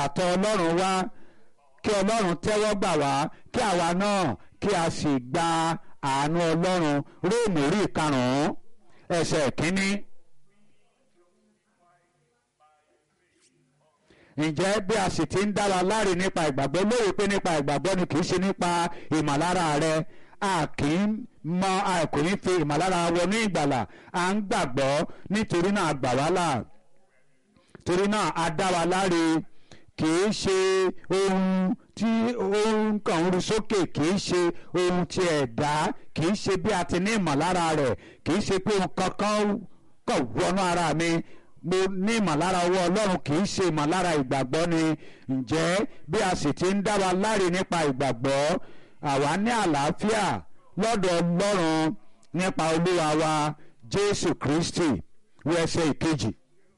àtọ̀ ọlọ́run wá kí ọlọ́run tẹ́wọ́ gbà wá kí àwa náà kí a sì gba àánú ọlọ́run róòmù orí ìkarùn-ún ẹsẹ̀ kínní. ǹjẹ́ bí a sì ti ń dá wa láre nípa ìgbàgbọ́ lóye pé nípa ìgbàgbọ́ ni kì í ṣe nípa ìmọ̀lára rẹ a kì í mọ a kò ní fi ìmọ̀lára wọnú ìgbàlà à ń gbàgbọ́ nítorí náà a gbà wá là torí náà a dá wa láre kì í ṣe ohun tí ohun kan ń ru sókè kì í ṣe ohun tí ẹ̀dá kì í ṣe bí a ti ní ìmọ̀lára rẹ̀ kì í ṣe pé ohun kankan kàn wọnú ara mi mo ní ìmọ̀lára ọwọ́ ọlọ́run kì í ṣe ìmọ̀lára ìgbàgbọ́ ni ǹjẹ́ bí a sì ti ń dá wa láre nípa ìgbàgbọ́ àwa ní àlàáfíà lọ́dọ̀ ọlọ́run nípa olúwa wa jésù kristi wí ẹsẹ̀ ìkejì.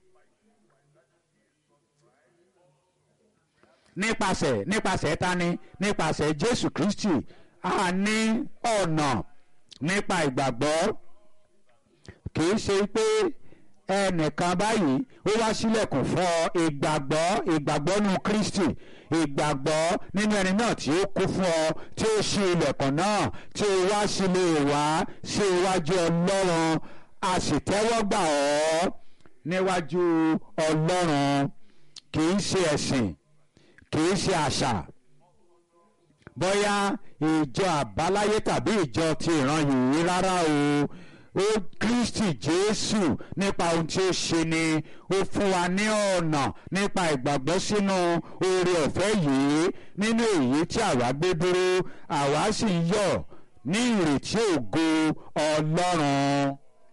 nípasẹ̀ nípasẹ̀ tani nípasẹ̀ jésù kristi a ní ọ̀nà nípa ìgbàgbọ́ kì í ṣe pé ẹnìkan báyìí ó wá sílẹ̀kùn fún ọ ìgbàgbọ́ ìgbàgbọ́ nínú kristi ìgbàgbọ́ nínú ẹni náà tí ó kú fún ọ tí ó ṣí ilẹ̀kùn náà tí ó wá sílé wá sí iwájú ọlọ́run a sì tẹ́wọ́ gbà ọ́ níwájú ọlọ́run kì í ṣe ẹ̀sìn kì í ṣe àṣà bóyá ìjọ àbáláyé tàbí ìjọ ti ìran yìí rárá o ó kristi jésù nípa ohun tí ó ṣe ni ó fún wa ní ọ̀nà nípa ìgbàgbọ́ sínú oore ọ̀fẹ́ yìí nínú èyí tí àwa gbé dúró àwa sì ń yọ̀ ní ìrètí ògo ọlọ́run.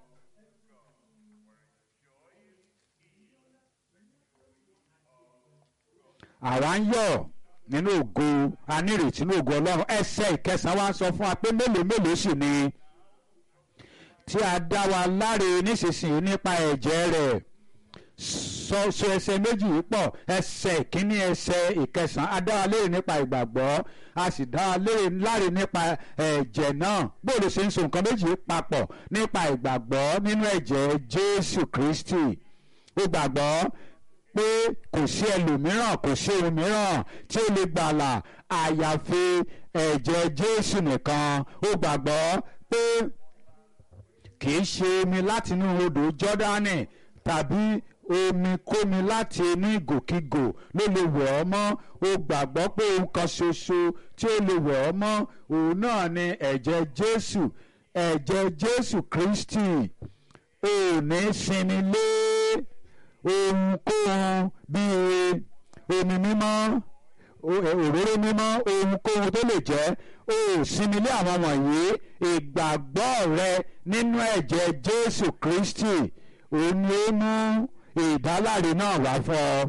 àwa ń yọ̀ nínú ògo anírètí nínú ògo ọlọ́run ẹsẹ̀ ìkẹsàn-án wa sọ fún wa pé mélòó mélòó sì ni tí a dá wa láre nísinsìnyí nípa ẹ̀jẹ̀ rẹ̀ sọ sọ ẹsẹ̀ méjì yìí pọ̀ ẹsẹ̀ ìkíní ẹsẹ̀ ìkẹsàn-án a dá wa láre nípa ìgbàgbọ́ a sì dá wa láre nípa ẹ̀jẹ̀ náà bóòlù ṣe ń so nǹkan méjì yìí papọ̀ nípa ìgbàgbọ́ nínú ẹ̀jẹ̀ Jésù Kristi ó gbàgbọ́ pé kò sí ẹlòmíràn kò sí ohun mìíràn tí ó lè gbàlà àyàfi ẹ̀jẹ̀ Jésù nìkan ó gbàgbọ́ pé kì í ṣe omi láti inú odò Jọ́dánì tàbí omi kómi láti inú ìgòkígò ló lè wẹ̀ ọ́ mọ́ ó gbàgbọ́ pé ohun kan ṣoṣo tí ó lè wẹ̀ ọ́ mọ́ òun náà ni ẹ̀jẹ̀ Jésù ẹ̀jẹ̀ Jésù Kristi ò ní sinmi lé ohunkóhun bíi omi mímọ́ òróró mímọ́ ohunkóhun tó lè jẹ́ ó sinmi lé àwọn wọ̀nyí ìgbàgbọ́ rẹ nínú ẹ̀jẹ̀ Jésù Kristi òun ni ó mú ìdáláre náà wá fún ọ.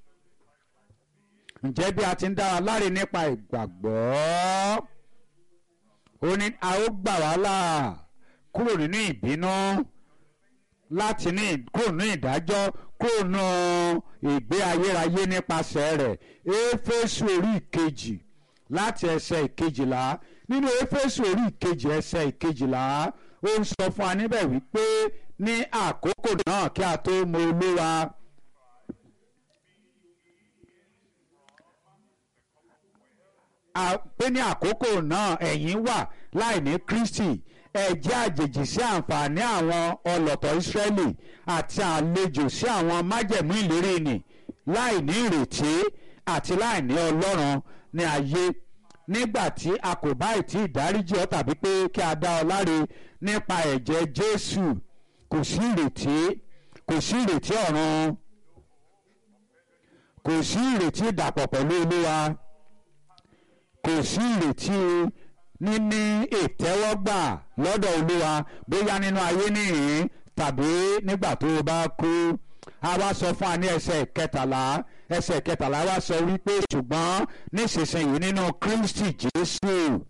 ǹjẹ́ bí a ti ń dá wa láre nípa ìgbàgbọ́ ó ní a ó gbà wá là kúrò nínú ìbínú láti ní kúrò nínú ìdájọ́ kúrò nínú ìgbé ayérayé nípasẹ̀ rẹ̀ éfésù orí ìkejì láti ẹsẹ̀ ìkejìlá nínú éfésù orí ìkejì ẹsẹ̀ ìkejìlá ó ń sọ fún wa níbẹ̀ wípé ní àkókò náà kí a tó mọ olúwa. pé ní àkókò náà ẹ̀yin wà láì ní Kristi ẹ jẹ́ àjèjì sí àǹfààní àwọn ọlọ́tọ̀ Ísírẹ́lì àti àlejò sí àwọn májẹ̀mú ìlérí nì láì ní ìrètí àti láì ní Ọlọ́run ní ayé nígbà tí a kò bá ìtì ìdáríjì ọ tàbí pé kí a dá ọ láre nípa ẹ̀jẹ̀ Jésù kò sí ìrètí kò sí ìrètí ọ̀run kò sí ìrètí ìdàpọ̀ pẹ̀lú Olúwa kò sí ìrètí níní ìtẹ́wọ́gbà lọ́dọ̀ Olúwa bóyá nínú ayé nìyí tàbí nígbà tó o bá kú a wá sọ fún wa ní ẹsẹ̀ kẹtàlá ẹsẹ̀ kẹtàlá wá sọ wípé ṣùgbọ́n nísinsìnyí nínú Kristi Jésù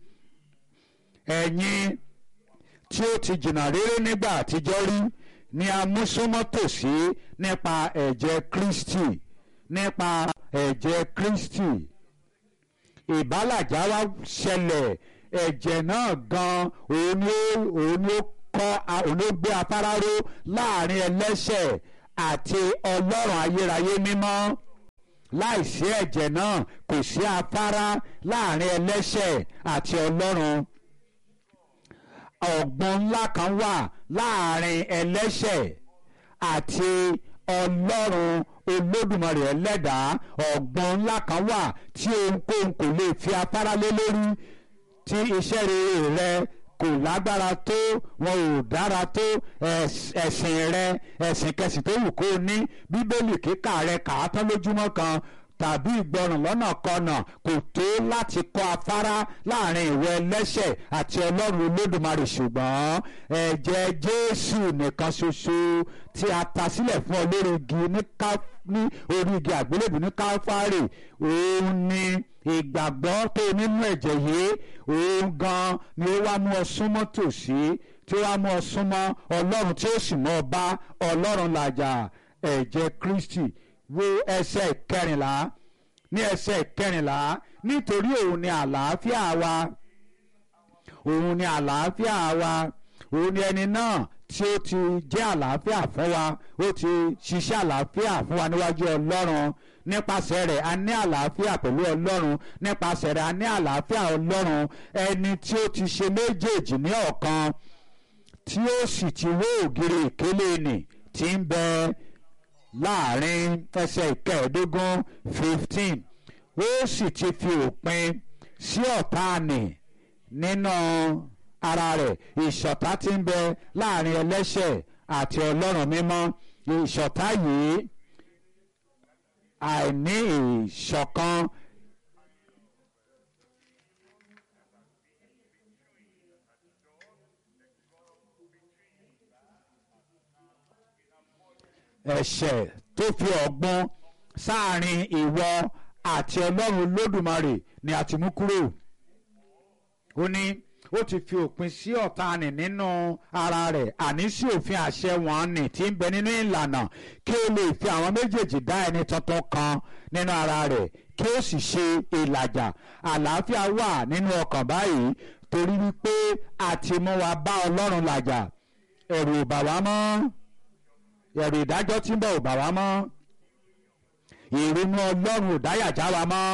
ẹ̀yin tí ó ti jìnnà réré nígbà àtijọ́ rí ni a mú súnmọ́ tòsí nípa ẹ̀jẹ̀ Kristi nípa ẹ̀jẹ̀ Kristi ìbálàjá wa ṣẹlẹ̀ ẹ̀jẹ̀ náà gan òun ni òun ni ó kọ́ òun ló gbé afárá ró láàrin ẹlẹ́ṣẹ̀ àti ọlọ́run ayérayé mímọ́ láìsí ẹ̀jẹ̀ náà kò sí afárá láàrin ẹlẹ́ṣẹ̀ àti ọlọ́run ọ̀gbun ńlá kan wà láàrin ẹlẹ́ṣẹ̀ àti ọlọ́run olódùmarè ẹlẹ́dàá ọ̀gbun ńlá kan wà tí ohunkóhun kò lè fi afárá lé lórí tí iṣẹ́ rere rẹ kò lágbára tó wọn ò dára tó ẹ̀sìn rẹ ẹ̀sìn kẹsìn tó wù kó o ní bíbélì kíkà rẹ kà á tán lójúmọ́ kan tàbí ìgbọràn lọ́nà kọnà kò tó láti kọ́ afárá láàrin ìwọ ẹlẹ́ṣẹ̀ àti ọlọ́run olódùmarè ṣùgbọ́n ẹ̀jẹ̀ jésù nìkan ṣoṣo tí a ta sílẹ̀ fún ọ lórí igi ní orí igi àgbélébùú ní káfárì òun ni ìgbàgbọ́ tó nínú ẹ̀jẹ̀ yìí òun gan ni ó wá mú ọ súnmọ́ tòsí tí ó wá mú ọ súnmọ́ ọlọ́run tí ó sì mú ọ bá ọlọ́run làjà ẹ̀jẹ̀ kristi wo ẹsẹ̀ kẹrìnlá ní ẹsẹ̀ kẹrìnlá nítorí òun ni àlàáfíà wa òun ni àlàáfíà wa òun ni ẹni náà tí ó ti jẹ́ àlàáfíà fún wa ó ti ṣiṣẹ́ àlàáfíà fún wa níwájú ọlọ́run nípasẹ̀ rẹ̀ a ní àlàáfíà pẹ̀lú ọlọ́run nípasẹ̀ rẹ̀ a ní àlàáfíà ọlọ́run ẹni tí ó ti ṣe méjèèjì ní ọ̀kan tí ó sì ti wó ògiri ìkélé nì tí ń bẹ láàrin ẹsẹ̀ ìkẹẹ̀ẹ́dógún fifteen ó sì ti fi òpin sí ọ̀tá nì nínú ara rẹ̀ ìṣọ̀tá tí ń bẹ láàrin ẹlẹ́ṣẹ̀ àti ọlọ́run mímọ́ ìṣọ̀tá yìí àìní ìṣọ̀kan ẹ̀ṣẹ̀ tó fi ọ̀gbun sáàrin ìwọ àti ọlọ́run olódùmarè ni a ti mú kúrò ó ní ó ti fi òpin sí ọ̀tá nì nínú ara rẹ̀ àní sí òfin àṣẹ wọn nì tí ń bẹ nínú ìlànà kí ó lè fi àwọn méjèèjì dá ẹni tuntun kan nínú ara rẹ̀ kí ó sì ṣe ìlàjà àlàáfíà wà nínú ọkàn báyìí torí wípé a ti mú wa bá ọlọ́run làjà ẹ̀rù ò bà wá mọ́ ẹ̀rù ìdájọ́ tí ń bọ̀ ò bà wá mọ́ ìrònú ọlọ́run ò dáyàjá wa mọ́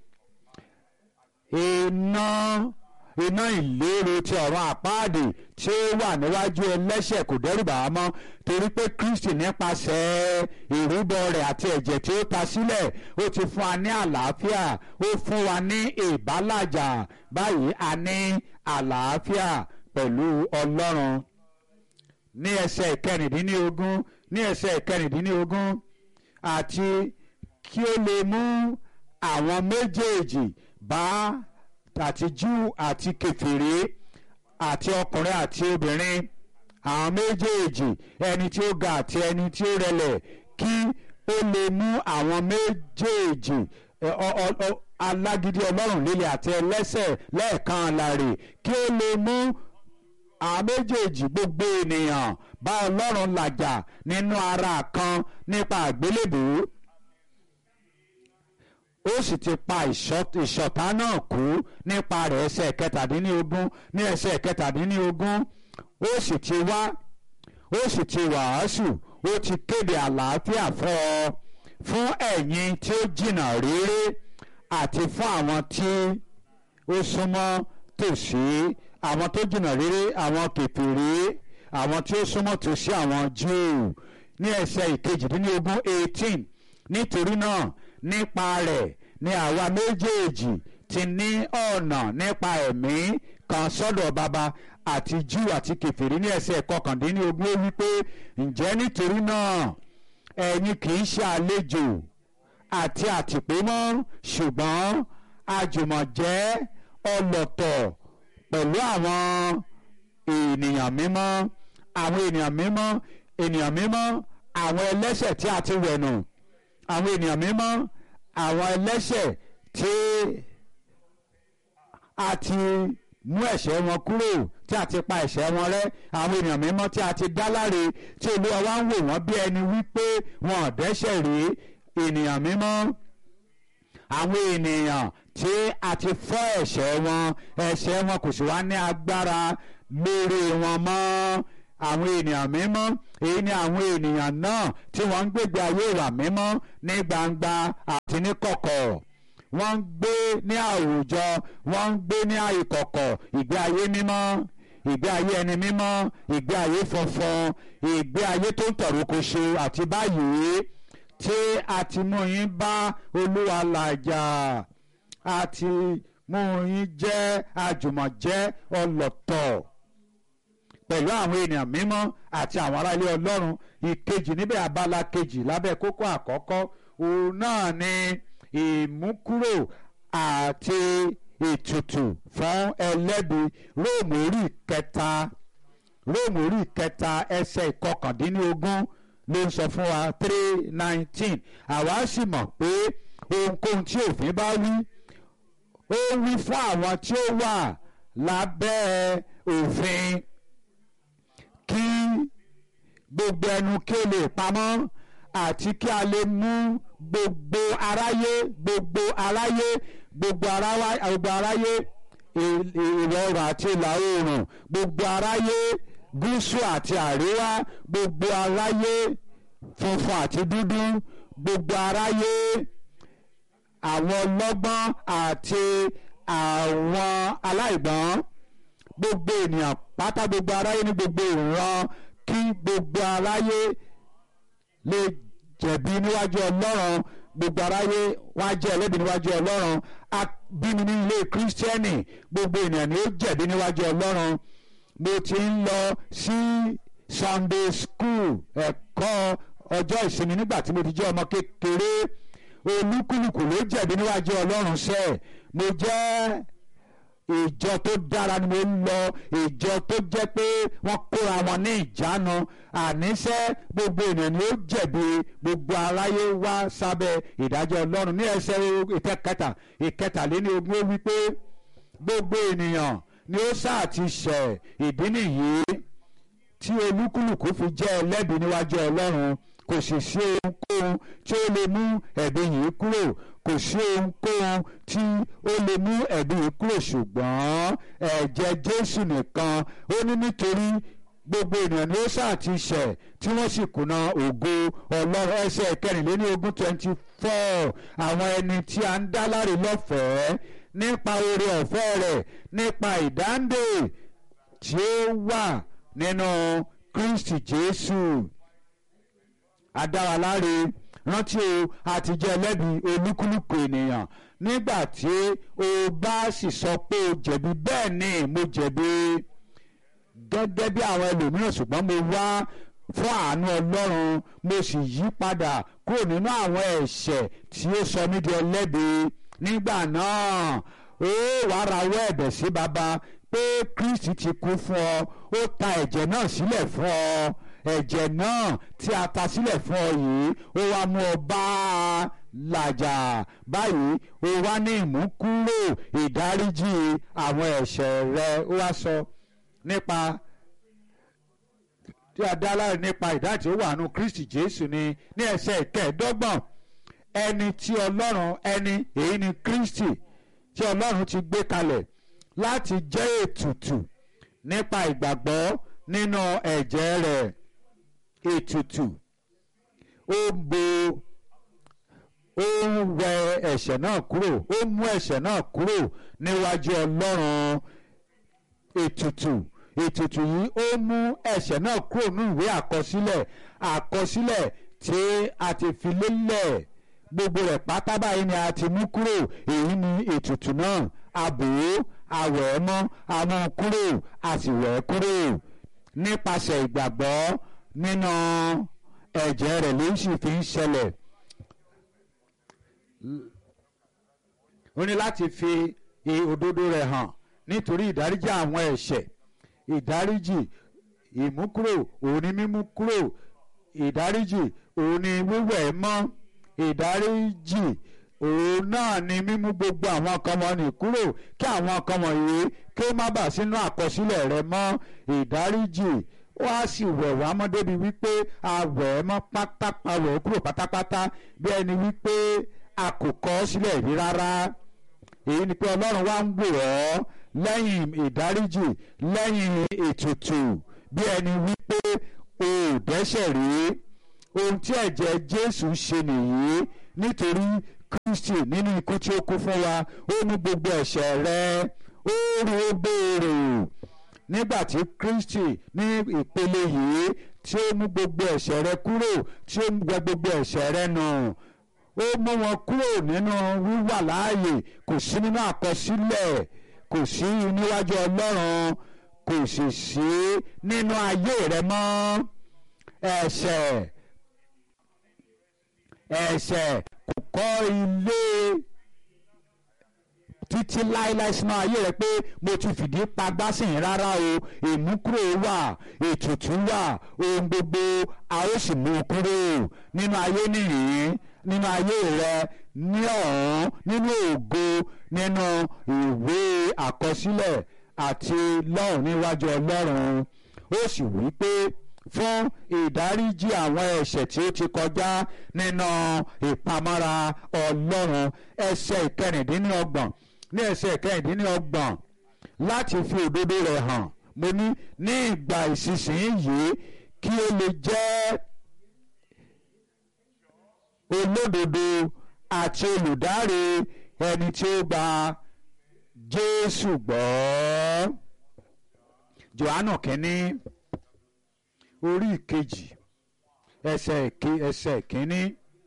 iná iná ìlérò ti ọ̀run àpáàdì tí ó wà níwájú ẹlẹ́ṣẹ̀ kò dẹ́rù bà wá mọ́ torí pé Kristi nípasẹ̀ ìrúbọ rẹ̀ àti ẹ̀jẹ̀ tí ó ta sílẹ̀ ó ti fún wa ní àlàáfíà ó fún wa ní ìbálàjà báyìí a ní àlàáfíà pẹ̀lú ọlọ́run ní ẹsẹ̀ ìkẹrìndínlógún ní ẹsẹ̀ ìkẹrìndínlógún àti kí ó lè mú àwọn méjèèjì bá àti Júù àti kèfèrí àti ọkùnrin àti obìnrin àwọn méjèèjì ẹni tí ó ga àti ẹni tí ó rẹlẹ̀ kí ó lè mú àwọn méjèèjì alágídí ọlọ́run líle àti ẹlẹ́ṣẹ̀ lẹ́ẹ̀kan láre kí ó lè mú àwọn méjèèjì gbogbo ènìyàn bá ọlọ́run làjà nínú ara kan nípa àgbélébùú ó sì ti pa ìṣọ̀tá náà kú nípa rẹ̀ ẹsẹ̀ kẹtàdínlógún ní ẹsẹ̀ kẹtàdínlógún ó sì ti wá ó sì ti wàásù ó ti kéde àlàáfíà fún ọ fún ẹ̀yin tí ó jìnnà réré àti fún àwọn tí ó súnmọ́ tòsí àwọn tó jìnnà réré àwọn kèfèrí àwọn tí ó súnmọ́ tòsí àwọn Júù ní ẹsẹ̀ ìkejìdínlógún eighteen nítorí náà nípa rẹ̀ ni àwa méjèèjì ti ní ọ̀nà nípa ẹ̀mí kan sọ́dọ̀ baba àti Júù àti kèfèrí ní ẹsẹ̀ kọkàndínlógún ó wípé ǹjẹ́ nítorí náà ẹ̀yin kì í ṣe àlejò àti àtìpó mọ́ ṣùgbọ́n àjùmọ̀jẹ́ ọlọ́tọ̀ pẹ̀lú àwọn ènìyàn mímọ́ àwọn ènìyàn mímọ́ ènìyàn mímọ́ àwọn ẹlẹ́ṣẹ̀ tí a ti wẹ̀nù àwọn ènìyàn mímọ́ àwọn ẹlẹ́ṣẹ̀ tí a ti mú ẹ̀ṣẹ̀ wọn kúrò tí a ti pa ẹ̀ṣẹ̀ wọn rẹ́ àwọn ènìyàn mímọ́ tí a ti dá láre tí olúwa wá ń wò wọ́n bí ẹni wípé wọn ò dẹ́ṣẹ̀ rí ènìyàn mímọ́ àwọn ènìyàn tí a ti fọ́ ẹ̀ṣẹ̀ wọn ẹ̀ṣẹ̀ wọn kò sì wá ní agbára lórí wọn mọ́ àwọn ènìyàn mímọ́ èyí ni àwọn ènìyàn náà tí wọ́n ń gbégbé ayé ìwà mímọ́ ní gbangba àti ní kọ̀kọ̀ wọ́n ń gbé ní àwùjọ wọ́n ń gbé ní ìkọ̀kọ̀ ìgbé ayé mímọ́ ìgbé ayé ẹni mímọ́ ìgbé ayé funfun ìgbé ayé tó ń tọ̀rọ̀ kò ṣe àti báyìí tí a ti mú yín bá olúwa làjà a ti mú yín jẹ́ àjùmọ̀jẹ́ ọlọ́tọ̀ pẹ̀lú àwọn ènìyàn mímọ́ àti àwọn ará ilé ọlọ́run ìkejì níbẹ̀ abala kejì lábẹ́ kókó àkọ́kọ́ òun náà ni ìmúkúrò àti ètùtù fún ẹlẹ́bi róòmù orí kẹta róòmù orí kẹta ẹsẹ̀ ìkọkàndínlógún ló ń sọ fún wa three nineteen àwa sì mọ̀ pé ohunkóhun tí òfin bá wí ó wí fún àwọn tí ó wà lábẹ́ òfin kí gbogbo ẹnu kí ó lè pamọ́ àti kí a lè mú gbogbo aráyé gbogbo aráyé gbogbo aráyé ìwọ̀ oòrùn àti ìlà oòrùn gbogbo aráyé gúúsù àti àríwá gbogbo aráyé funfun àti dúdú gbogbo aráyé àwọn ọlọ́gbọ́n àti àwọn aláìgbọ́n gbogbo ènìyàn pátá gbogbo aráyé ní gbogbo ìran kí gbogbo aráyé lè jẹ̀bi níwájú ọlọ́run gbogbo aráyé wá jẹ́ ẹlẹ́bi níwájú ọlọ́run bímí ní ilé kírísítẹ́nì gbogbo ènìyàn ni ó jẹ̀bi níwájú ọlọ́run mo ti ń lọ sí Sunday school ẹ̀kọ́ ọjọ́ ìsinmi nígbà tí mo ti jẹ́ ọmọ kékeré olúkúlùkù ló jẹ̀bi níwájú ọlọ́run sẹ́ẹ̀ mo jẹ́ ìjọ tó dára ni mo ń lọ ìjọ tó jẹ́ pé wọ́n kóra wọn ní ìjánu àníṣe gbogbo ènìyàn ni ó jẹ̀bi gbogbo aráyé wá sábẹ́ ìdájọ́ ọlọ́run ní ẹsẹ̀ ìkẹta ìkẹtàléní ogún ó wí pé gbogbo ènìyàn ni ó sáà ti ṣẹ̀ ìdí nìyí tí olúkúlùkù fi jẹ́ ẹlẹ́bi níwájú ọlọ́run kò sì sí ohunkóhun tí ó lè mú ẹ̀bi yìí kúrò kò sí ohunkóhun tí ó lè mú ẹ̀bi yìí kúrò ṣùgbọ́n ẹ̀jẹ̀ Jésù nìkan ó ní nítorí gbogbo ènìyàn ni ó sáà ti ṣẹ̀ tí wọ́n sì kùnà ògo ọlọ́run ẹsẹ̀ kẹrìnléní ogún twenty four àwọn ẹni tí a ń dá láre lọ́fẹ̀ẹ́ nípa oore ọ̀fẹ́ rẹ̀ nípa ìdáǹdè tí ó wà nínú Kristi Jésù adáraláre rántí o àti jẹ́ ẹlẹ́bi olúkúlùkù ènìyàn nígbà tí o bá sì sọ pé o jẹ̀bi bẹ́ẹ̀ ni mo jẹ̀bi gẹ́gẹ́ bí àwọn ẹlòmíràn ṣùgbọ́n mo wá fún àánú ọlọ́run mo sì yí padà kúrò nínú àwọn ẹ̀ṣẹ̀ tí ó sọ mí di ẹlẹ́bi nígbà náà ó wàá rawọ́ ẹ̀bẹ̀ sí baba pé Kristi ti kú fún ọ ó ta ẹ̀jẹ̀ náà sílẹ̀ fún ọ ẹ̀jẹ̀ náà tí a ta sílẹ̀ fún ọ yìí ó wá mú ọ bá a làjà báyìí ó wá ní ìmúkúrò ìdáríjì àwọn ẹ̀ṣẹ̀ rẹ ó wá sọ nípa tí a dá láre nípa ìdájì ó wà nù Kristi Jésù ni ní ẹsẹ̀ ìkẹẹ̀ẹ́dọ́gbọ̀n ẹni tí Ọlọ́run ẹni èyí ni Kristi tí Ọlọ́run ti gbé kalẹ̀ láti jẹ́ ètùtù nípa ìgbàgbọ́ nínú ẹ̀jẹ̀ rẹ̀ ètùtù ó bo ó ń wẹ ẹ̀ṣẹ̀ náà kúrò ó mú ẹ̀ṣẹ̀ náà kúrò níwájú Ọlọ́run ètùtù ètùtù yìí ó mú ẹ̀ṣẹ̀ náà kúrò ní ìwé àkọsílẹ̀ àkọsílẹ̀ tí a ti fi lélẹ̀ gbogbo rẹ̀ pátá báyìí ni a ti mú kúrò èyí ni ètùtù náà àbò àwẹ̀ ẹ́ mọ́ àmú kúrò a sì wẹ̀ ẹ́ kúrò nípasẹ̀ ìgbàgbọ́ nínú ẹ̀jẹ̀ rẹ̀ ló sì fi ń ṣẹlẹ̀ ó ní láti fi òdodo rẹ̀ hàn nítorí ìdáríjì àwọn ẹ̀ṣẹ̀ ìdáríjì ìmúkúrò òun ni mímú kúrò ìdáríjì òun ni wíwẹ̀ mọ́ ìdáríjì òun náà ni mímú gbogbo àwọn nǹkan wọ̀nyí kúrò kí àwọn nǹkan wọ̀nyí kí ó má bàa sínú àkọsílẹ̀ rẹ mọ́ ìdáríjì ó á sì wẹ̀ wá mọ́ débi wípé a wẹ̀ ẹ́ mọ́ pátápá wẹ̀ ẹ́ kúrò pátápátá bí ẹni wípé a kò kọ ọ́ sílẹ̀ rí rárá èyí ni pé ọlọ́run wá ń wò ọ́ lẹ́yìn ìdáríjì lẹ́yìn ètùtù bí ẹni wípé o ò dẹ́ṣẹ̀ rí ohun tí ẹ̀jẹ̀ Jésù ṣe nìyí nítorí Kristi nínú ikú tí ó kú fún wa ó mú gbogbo ẹ̀ṣẹ̀ rẹ ó rí ó béèrè nígbà tí Kristi ní ìpele yìí tí ó mú gbogbo ẹ̀ṣẹ̀ rẹ kúrò tí ó gbẹ gbogbo ẹ̀ṣẹ̀ rẹ nù ó mú wọn kúrò nínú wíwà láàyè kò sí nínú àkọsílẹ̀ kò sí níwájú Ọlọ́run kò sì sí nínú ayé rẹ mọ́ ẹ̀ṣẹ̀ ẹ̀ṣẹ̀ kò kọ́ ilé títí láéláé sínú ayé rẹ pé mo ti fìdí pagbá sí yín rárá o ìmúkúrò wà ètùtù wà ohun gbogbo a ó sì mú un kúrò nínú ayé nìyí nínú ayé rẹ ní ọ̀hún nínú ògo nínú ìwé àkọsílẹ̀ àti lọ́hùn níwájú Ọlọ́run ó sì wí pé fún ìdáríjì àwọn ẹ̀ṣẹ̀ tí ó ti kọjá nínú ìpamọ́ra Ọlọ́run ẹsẹ̀ ìkẹrìndínlọ́gbọ̀n ní ẹsẹ̀ ìkẹrìndínlọ́gbọ̀n láti fi òdodo rẹ̀ hàn mo ní ní ìgbà ìsinsìnyí kí ó lè jẹ́ olódodo àti olùdáre ẹni tí ó gba Jésù gbọ́ Jòhánù kínní orí ìkejì ẹsẹ̀ ìke ẹsẹ̀ ìkíní.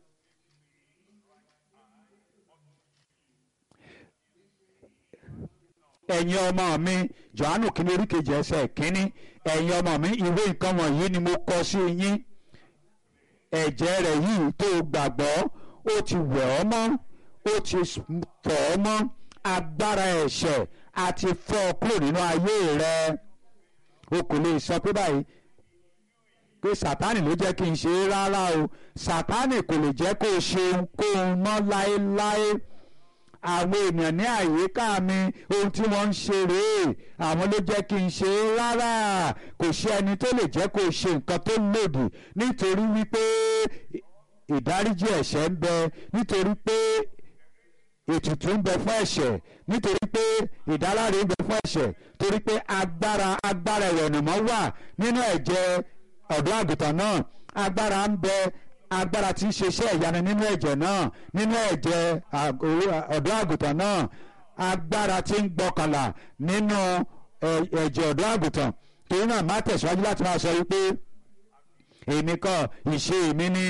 ẹ̀yin ọmọ mi Jòhánù kínní orí ìkejì ẹsẹ̀ ìkíní ẹ̀yin ọmọ mi ìwé nǹkan wọ̀nyí ni mo kọ sí yín ẹ̀jẹ̀ rẹ̀ yìí tó gbàgbọ́ ó ti wẹ̀ ọ́ mọ́ ó ti fọ̀ ọ́ mọ́ agbára ẹ̀ṣẹ̀ àti fọ́ ọ kúrò nínú ayé rẹ o kò lè sọ pé báyìí pé sátánì ló jẹ́ kí n ṣe é rárá o sátánì kò lè jẹ́ kó o ṣe ohunkóhun mọ́ láéláé àwọn ènìyàn ní àyíká mi ohun tí wọ́n ń ṣe rèé àwọn ló jẹ́ kí n ṣe é rárá kò sí ẹni tó lè jẹ́ kó o ṣe nǹkan tó lòdì nítorí wípé ìdáríjì ẹ̀ṣẹ̀ ń bẹ nítorí pé ètùtù ń bẹ fún ẹ̀ṣẹ̀ nítorí pé ìdáláre ń bẹ fún ẹ̀ṣẹ̀ torí pé agbára agbára ìwẹ̀nùmọ́ wà nínú ẹ̀jẹ̀ ọ̀dọ́ àgùntàn náà agbára ń bẹ agbára tí ń ṣiṣẹ́ ìyanu nínú ẹ̀jẹ̀ náà nínú ẹ̀jẹ̀ ọ̀dọ́ àgùntàn náà agbára tí ń gbọ́kànlá nínú ẹ̀jẹ̀ ọ̀dọ́ àgùntàn torí náà má tẹ̀síwájú láti máa sọ wípé èmi kọ́ ìṣe mi ní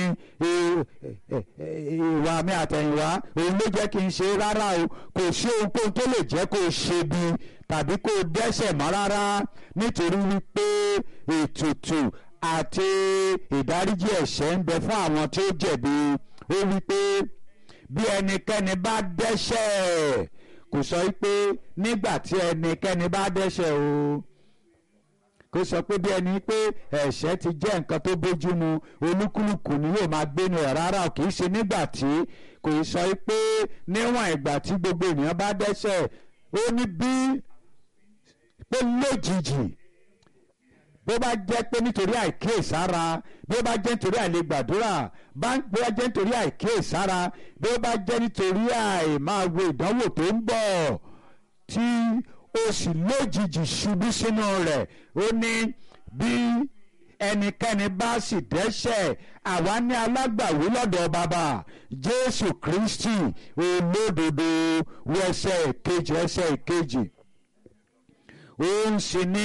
ìwà mi àtẹ̀yìnwá òun ló jẹ́ kí n ṣe rárá o kò sí ohunkóhun tó lè jẹ́ kó o ṣe bí tàbí kó o dẹ́ṣẹ̀ mọ́ rárá nítorí wípé ètùtù àti ìdáríjì ẹ̀ṣẹ̀ ń bẹ fún àwọn tí ó jẹ̀bi ó wípé bí ẹnikẹ́ni bá dẹ́ṣẹ̀ kò sọ wípé nígbà tí ẹnikẹ́ni bá dẹ́ṣẹ̀ o kó sọ pé bí ẹni pé ẹ̀ṣẹ̀ ti jẹ́ nǹkan tó bójúmu olúkúlùkù ni yóò máa gbénu ẹ̀ rárá kì í ṣe nígbà tí kò sọ pé níwọ̀n ìgbà tí gbogbo ènìyàn bá dẹ́ṣẹ̀ ó ní bí pé lójijì bó bá jẹ́ pé nítorí àìkíyèsára bí ó bá jẹ́ nítorí àìlè gbàdúrà bó bá jẹ́ nítorí àìkíyèsára bí ó bá jẹ́ nítorí àìmáa wo ìdánwò tó ń bọ̀ tí ó sì lójijì ṣubú sínú rẹ̀ ó ní bí ẹnikẹ́ni bá sì dẹ́ṣẹ̀ àwa ní alágbàwí lọ́dọ̀ bàbá Jésù Kristi olódodo wọ ẹsẹ̀ ìkejì ẹsẹ̀ ìkejì ó ń ṣe ní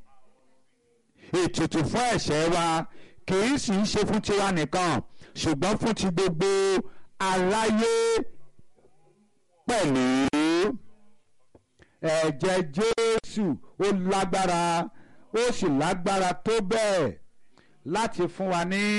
ètùtù fún ẹ̀ṣẹ̀ wa kì í sì í ṣe fún tiwa nìkan ṣùgbọ́n fún ti gbogbo aráyé pẹ̀lú ẹ̀jẹ̀ Jésù ó lágbára ó sì lágbára tó bẹ́ẹ̀ láti fún wa ní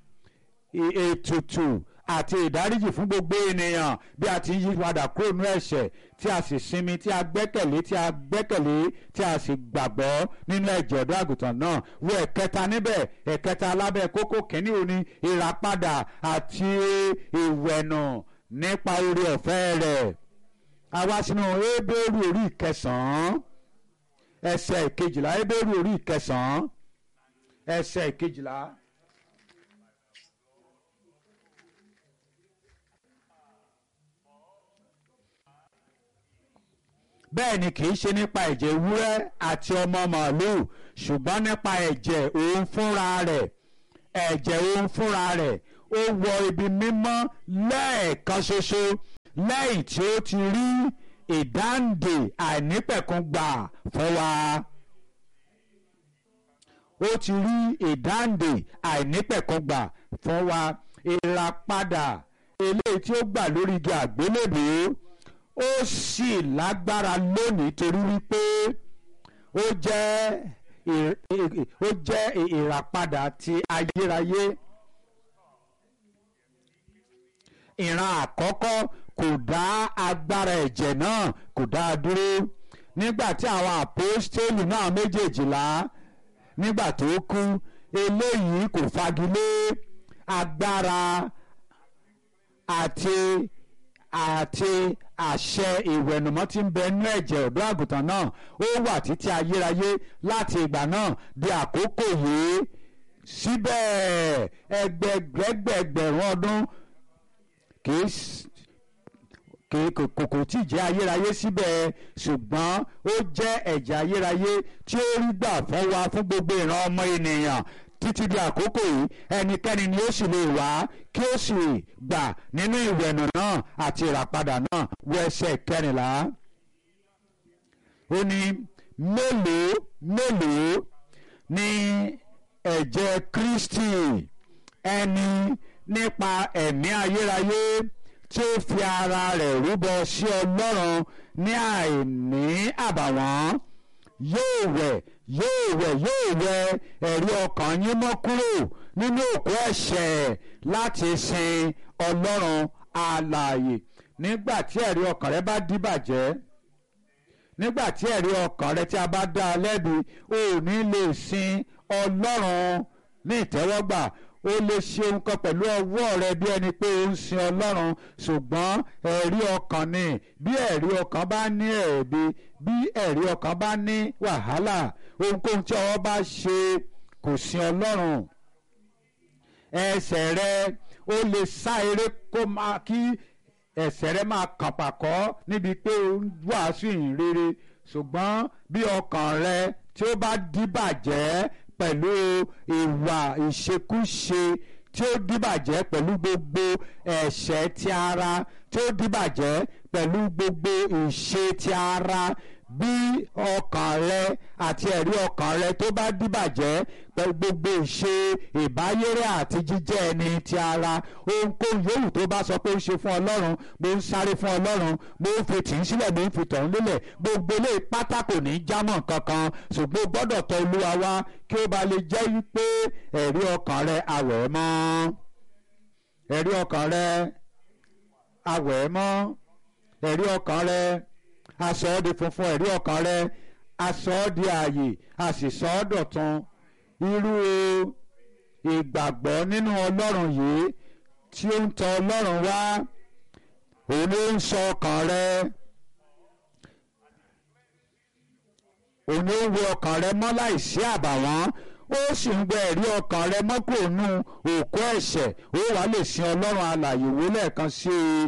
ètùtù àti ìdáríjì fún gbogbo ènìyàn bí a ti ń yí padà kúrò nínú ẹ̀ṣẹ̀ tí a sì sinmi tí a gbẹ́kẹ̀lé tí a gbẹ́kẹ̀lé tí a sì gbàgbọ́ nínú ẹ̀jẹ̀ ọ̀dọ́ àgùntàn náà wo ẹ̀kẹta níbẹ̀ ẹ̀kẹta alábẹ́ kókó kẹ́ni òní ìràpadà àti ìwẹ̀nù nípa oore ọ̀fẹ́ rẹ̀ àwa sínú Hébérù orí ìkẹsàn-án ẹsẹ̀ ìkejìlá Hébérù orí ìkẹsàn-án ẹsẹ̀ ìkejìlá. bẹ́ẹ̀ ni kì í ṣe nípa ẹ̀jẹ̀ ewúrẹ́ àti ọmọ màálùú ṣùgbọ́n nípa ẹ̀jẹ̀ òun fúnra rẹ̀ ẹ̀jẹ̀ òun fúnra rẹ̀ ó wọ ibi mímọ́ lẹ́ẹ̀kan ṣoṣo lẹ́yìn tí ó ti rí ìdáǹdè àìnípẹ̀kun gbà fún wa ó ti rí ìdáǹdè àìnípẹ̀kun gbà fún wa ìràpadà eléyìí tí ó gbà lórí igi àgbélébùú ó sì lágbára lónìí torí wípé ó jẹ́ ó jẹ́ ìràpadà ti ayérayé ìran àkọ́kọ́ kò dá agbára ẹ̀jẹ̀ náà kò dá a dúró nígbà tí àwọn àpòstélì náà méjèèjìlá nígbà tó kú eléyìí kò fagilé agbára àti àti àṣẹ ìwẹ̀nùmọ́ tí ń bẹ nínú ẹ̀jẹ̀ ọ̀dọ́ àgùntàn náà ó wà títí ayérayé láti ìgbà náà di àkókò yìí síbẹ̀ ẹgbẹgbẹgbẹ̀rún ọdún kìí kòkò tí jẹ́ ayérayé síbẹ̀ ṣùgbọ́n ó jẹ́ ẹ̀jẹ̀ ayérayé tí ó rí gbà fún wa fún gbogbo ìran ọmọ ènìyàn títí di àkókò yìí ẹnikẹ́ni ni ó sì lè wá kí ó sì gbà nínú ìwẹ̀nù náà àti ìràpadà náà wọ ẹsẹ̀ kẹrìnlá. ó ní mélòó mélòó ni ẹ̀jẹ̀ Kristi ẹni nípa ẹ̀mí ayérayé tí ó fi ara rẹ̀ rúbọ sí Ọlọ́run ní àìní àbàwọ́n yóò wẹ̀ yóò wẹ̀ yóò wẹ̀ ẹ̀rí ọkàn yín mọ́ kúrò nínú òkú ẹ̀ṣẹ̀ láti sin Ọlọ́run alààyè nígbà tí ẹ̀rí ọkàn rẹ bá díbàjẹ́ nígbà tí ẹ̀rí ọkàn rẹ tí a bá dá a lẹ́bi ò ní lè sin Ọlọ́run ní ìtẹ́wọ́gbà o lè ṣe nǹkan pẹ̀lú ọwọ́ rẹ bí ẹni pé o ń sin ọlọ́run ṣùgbọ́n ẹ̀rí ọkàn ni bí ẹ̀rí ọkàn bá ní ẹ̀bi bí ẹ̀rí ọkàn bá ní wàhálà ohunkóhun tí ọwọ́ bá ṣe kò sin ọlọ́run ẹsẹ̀ rẹ o lè sá eré kó máa kí ẹsẹ̀ rẹ máa kàn pàkọ́ níbi pé o ń wàásù ìhìn rere ṣùgbọ́n bí ọkàn rẹ tí ó bá díbàjẹ́ pẹ̀lú ìwà ìṣekúṣe tí ó dìbàjẹ́ pẹ̀lú gbogbo ẹ̀ṣẹ̀ ti ara tí ó dìbàjẹ́ pẹ̀lú gbogbo ìṣe ti ara bí ọkàn rẹ àti ẹ̀rí ọkàn rẹ tó bá dìbàjẹ́ pẹ̀lú gbogbo ìṣe ìbáyéré àti jíjẹ́ ẹni ti ara ohunkóhun yòówù tó bá sọ pé ó ń ṣe fún ọlọ́run mo ń sáré fún ọlọ́run mo ń fi tì í sílẹ̀ mo ń fi tọ̀hún lélẹ̀ gbogbo ilé pátá kò ní í jámọ́ kankan ṣùgbọ́n o gbọ́dọ̀ tọ̀ olúwa wá kí ó ba lè jẹ́ wípé ẹ̀rí ọkàn rẹ awẹ̀ ẹ́ mọ́ ẹ̀rí ọkàn rẹ awẹ̀ ẹ́ mọ́ ẹ̀rí ọkàn rẹ aṣọ ọ́ di funfun ẹ̀rí ọkàn rẹ aṣọ ọ́ di ààyè a sì sọ ọ́ dọ̀tun irú ìgbàgbọ́ nínú ọlọ́run yìí tí ó ń tọ̀ ọlọ́run wá òun ló ń sọ ọkàn rẹ òun ló ń wo ọkàn rẹ mọ́ láìsí àbàwọ́n ó sì ń gbẹ ẹ̀rí ọkàn rẹ mọ́ kúrò nù òkú ẹ̀ṣẹ̀ ó wàá lè sin ọlọ́run alààyè wò lẹ́ẹ̀kan sí i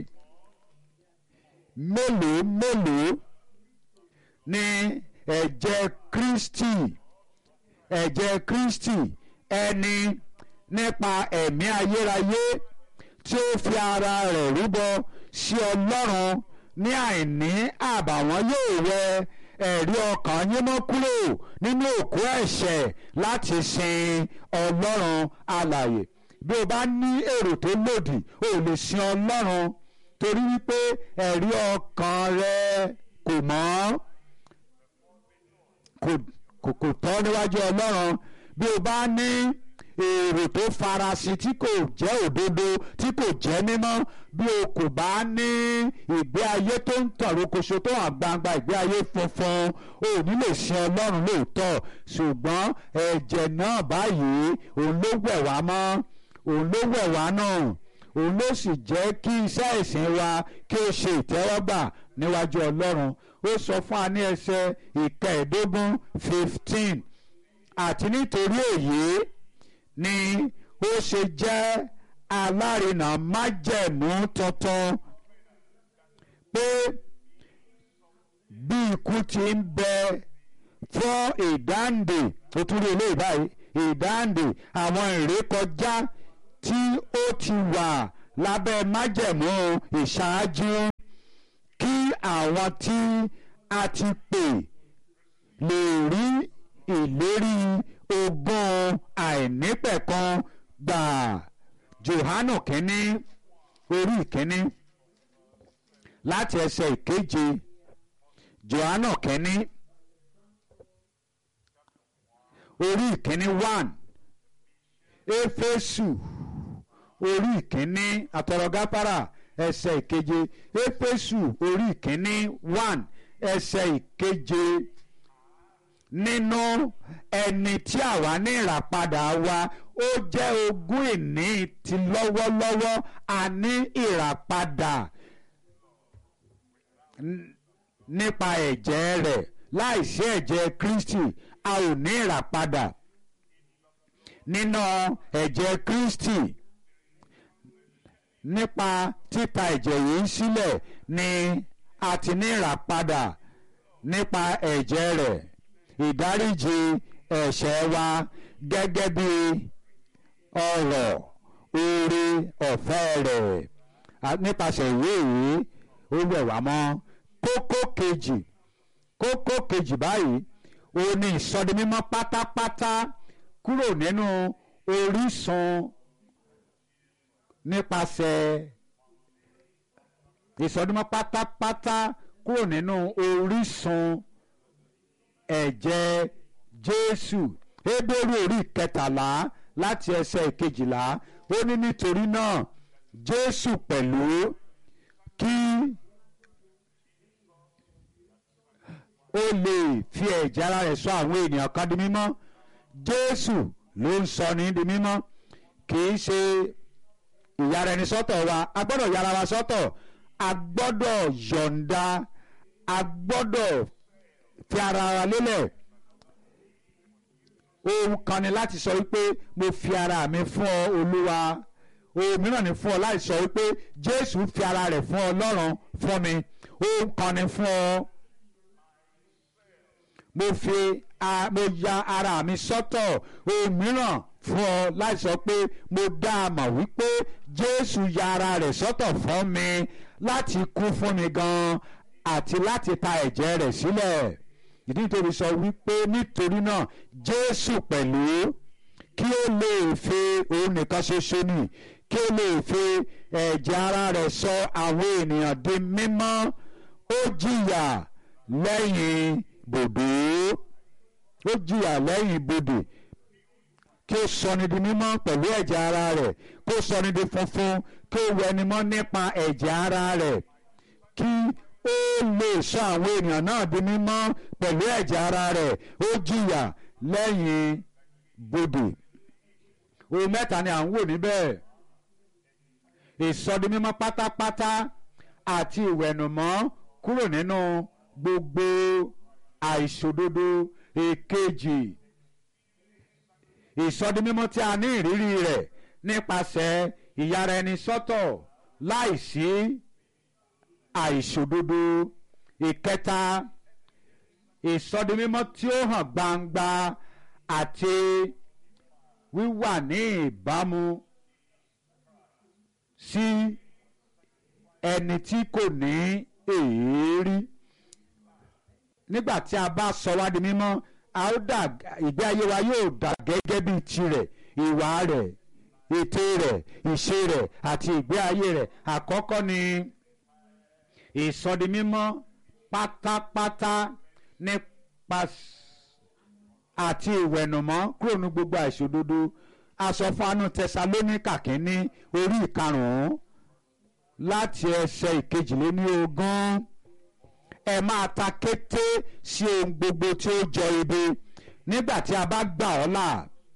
mélòó mélòó ni ẹ̀jẹ̀ Kristi ẹ̀jẹ̀ Kristi ẹni nípa ẹ̀mí ayérayé tí ó fi ara rẹ̀ rúbọ sí Ọlọ́run ní àìní àbàwọ́n yóò wẹ ẹ̀rí ọkàn yín mọ́ kúrò nínú òkú ẹ̀ṣẹ̀ láti sin Ọlọ́run alààyè bí o bá ní èrò tó lòdì o lè sin Ọlọ́run torí wípé ẹ̀rí ọkàn rẹ kò mọ́ kò kò tọ́ níwájú Ọlọ́run bí o bá ní èrò tó farasin tí kò jẹ́ òdodo tí kò jẹ́ mímọ́ bí o kò bá ní ìgbé ayé tó ń tàn rokoṣo tó hàn gbangba ìgbé ayé funfun o ò ní lè sin Ọlọ́run lóòótọ́ ṣùgbọ́n ẹ̀jẹ̀ náà báyìí òun ló wẹ̀ wá mọ́ òun ló wẹ̀ wá náà òun ló sì jẹ́ kí iṣẹ́ ìsìn wa kí ó ṣe ìtẹ́wọ́gbà níwájú Ọlọ́run ó sọ fún wa ní ẹsẹ̀ ìkẹẹ̀ẹ́dógún fifteen àti nítorí èyí ni ó ṣe jẹ́ alárinà májẹ̀mú tuntun pé bí ikú ti ń bẹ fún ìdáǹdè ó tún rí eléyìí báyìí ìdáǹdè àwọn ìrékọjá tí ó ti wà lábẹ́ májẹ̀mú ìṣáájú kí àwọn tí a ti pè lè rí ìlérí ogún àìnípẹ̀kan gbà Jòhánù kínní orí ìkínní láti ẹsẹ̀ ìkeje Jòhánù kínní orí ìkínní one Éfésù orí ìkínní àtọ̀rọ̀gáfárà ẹsẹ̀ ìkeje Éfésù orí ìkínní one ẹsẹ̀ ìkeje nínú ẹni tí àwa ní ìràpadà wa ó jẹ́ ogún ìní ti lọ́wọ́lọ́wọ́ a ní ìràpadà nípa ẹ̀jẹ̀ rẹ̀ láìsí ẹ̀jẹ̀ Kristi a ò ní ìràpadà nínú ẹ̀jẹ̀ Kristi nípa títa ẹ̀jẹ̀ yìí sílẹ̀ ni a ti ní ìràpadà nípa ẹ̀jẹ̀ rẹ̀ ìdáríjì ẹ̀ṣẹ̀ wa gẹ́gẹ́ bí ọrọ̀ oore ọ̀fẹ́ rẹ̀ nípasẹ̀ ìwé yìí ó wẹ̀ wá mọ́ kókó kejì kókó kejì báyìí ó ní ìsọdimímọ́ pátápátá kúrò nínú orísun nípasẹ̀ ìsọdimímọ́ pátápátá kúrò nínú orísun ẹ̀jẹ̀ Jésù Hébérù orí kẹtàlá láti ẹsẹ̀ ìkejìlá ó ní nítorí náà Jésù pẹ̀lú kí ó lè fi ẹ̀jẹ̀ ara rẹ̀ sọ àwọn ènìyàn kan di mímọ́ Jésù ló ń sọ ní di mímọ́ kì í ṣe ìyára ẹni sọ́tọ̀ wa a gbọ́dọ̀ yára wa sọ́tọ̀ a gbọ́dọ̀ yọ̀ǹda a gbọ́dọ̀ fi ara wa lélẹ̀ ohun kan ni láti sọ wípé mo fi ara mi fún ọ Olúwa ohun mìíràn ni fún ọ láti sọ wípé Jésù fi ara rẹ̀ fún Ọlọ́run fún mi ohun kan ni fún ọ mo fi a mo ya ara mi sọ́tọ̀ ohun mìíràn fún ọ láti sọ pé mo dá a mọ̀ wípé Jésù ya ara rẹ̀ sọ́tọ̀ fún mi láti kú fún mi gan-an àti láti ta ẹ̀jẹ̀ rẹ̀ sílẹ̀ ìdí nítorí sọ wípé nítorí náà Jésù pẹ̀lú kí ó lè fi òun nìkan ṣoṣo nì kí ó lè fi ẹ̀jẹ̀ ara rẹ̀ sọ àwọn ènìyàn di mímọ́ ó jìyà lẹ́yìn bòdò ó jìyà lẹ́yìn bodè kí ó sọni di mímọ́ pẹ̀lú ẹ̀jẹ̀ ara rẹ̀ kó sọni di funfun kí ó wẹni mọ́ nípa ẹ̀jẹ̀ ara rẹ̀ kí ó lè sọ àwọn ènìyàn náà di mímọ́ pẹ̀lú ẹ̀jẹ̀ ara rẹ̀ ó jìyà lẹ́yìn bodè ohun mẹ́ta ni à ń wò níbẹ̀ ìsọdimímọ́ pátápátá àti ìwẹ̀nùmọ́ kúrò nínú gbogbo àìṣòdodo èkejì ìsọdimímọ́ tí a ní ìrírí rẹ̀ nípasẹ̀ ìyára ẹni sọ́tọ̀ láìsí àìṣòdodo ìkẹta ìsọdimímọ́ tí ó hàn gbangba àti wíwà ní ìbámu sí ẹni tí kò ní èérí nígbà tí a bá sọ wá di mímọ́ a ó dà ìgbé ayé wa yóò dà gẹ́gẹ́ bíi tirẹ̀ ìwà rẹ̀ ète rẹ̀ ìṣe rẹ̀ àti ìgbé ayé rẹ̀ àkọ́kọ́ ni ìsọdimímọ́ pátápátá nípa àti ìwẹ̀nùmọ́ kúrò ní gbogbo àìṣòdodo asọ̀fánú tẹsalóníkà kínní orí ìkarùn-ún láti ẹsẹ̀ ìkejìléní ogún ẹ máa ta kété sí ohun gbogbo tí ó jọ ibi nígbà tí a bá gbà ọ́ là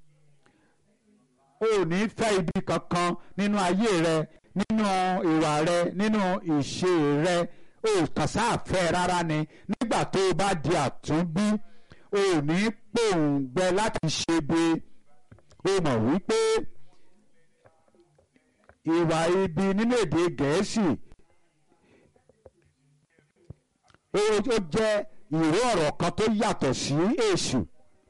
o ò ní fẹ́ ibi kankan nínú ayé rẹ nínú ìwà rẹ nínú ìṣe rẹ o kàn sáàfẹ́ rárá ni nígbà tó o bá di àtúnbí o ò ní pòǹgbẹ láti ṣe bí o mọ̀ wípé ìwà ibi nínú èdè gẹ̀ẹ́sì ó jẹ́ ìró ọ̀rọ̀ kan tó yàtọ̀ sí èṣù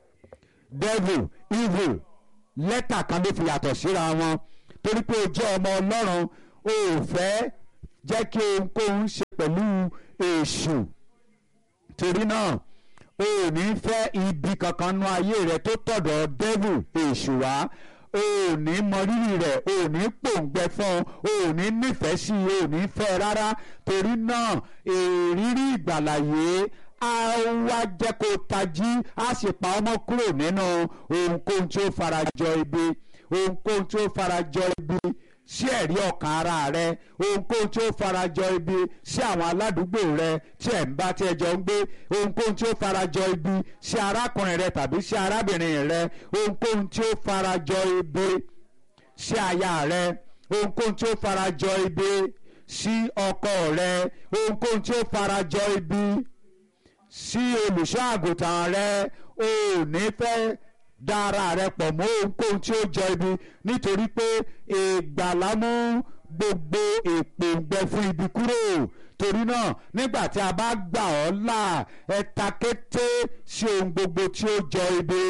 devil evil lẹ́tà kan ló fi yàtọ̀ síra wọn torí pé o jẹ́ ọmọ ọlọ́run o ò fẹ́ jẹ́ kí ohunkóhun ṣe pẹ̀lú èṣù torí náà o ò ní fẹ́ ibi kankan nú ayé rẹ tó tọ̀dọ̀ devil èṣù wá o ò ní mọrírì rẹ̀ o ò ní pòǹgbẹ fún o ò ní nífẹ̀ẹ́ sí i o ò ní fẹ́ rárá torí náà èrírí ìgbàlàyé a wá jẹ́ kó tají a sì pa ọmọ kúrò nínú ohunkóhun tí ó farajọ ibi ohunkóhun tí ó farajọ ibi sí ẹ̀rí ọkàn ara rẹ ohunkóhun tí ó farajọ ibi sí àwọn aládùúgbò rẹ tí ẹ̀ ń bá tí ẹ jọ ń gbé ohunkóhun tí ó farajọ ibi sí arákùnrin rẹ tàbí sí arábìnrin rẹ ohunkóhun tí ó farajọ ibi sí aya rẹ ohunkóhun tí ó farajọ ibi sí ọkọ rẹ ohunkóhun tí ó farajọ ibi sí olùṣọ́ àgùntàn rẹ o ò ní fẹ́ dá ara rẹ pọ̀ mọ́ ohunkóhun tí ó jọ ibi nítorí pé ìgbàlà mú gbogbo èpòǹgbẹ fún ibi kúrò torí náà nígbà tí a bá gbà ọ́ là ẹ ta kété sí ohun gbogbo tí ó jọ ibi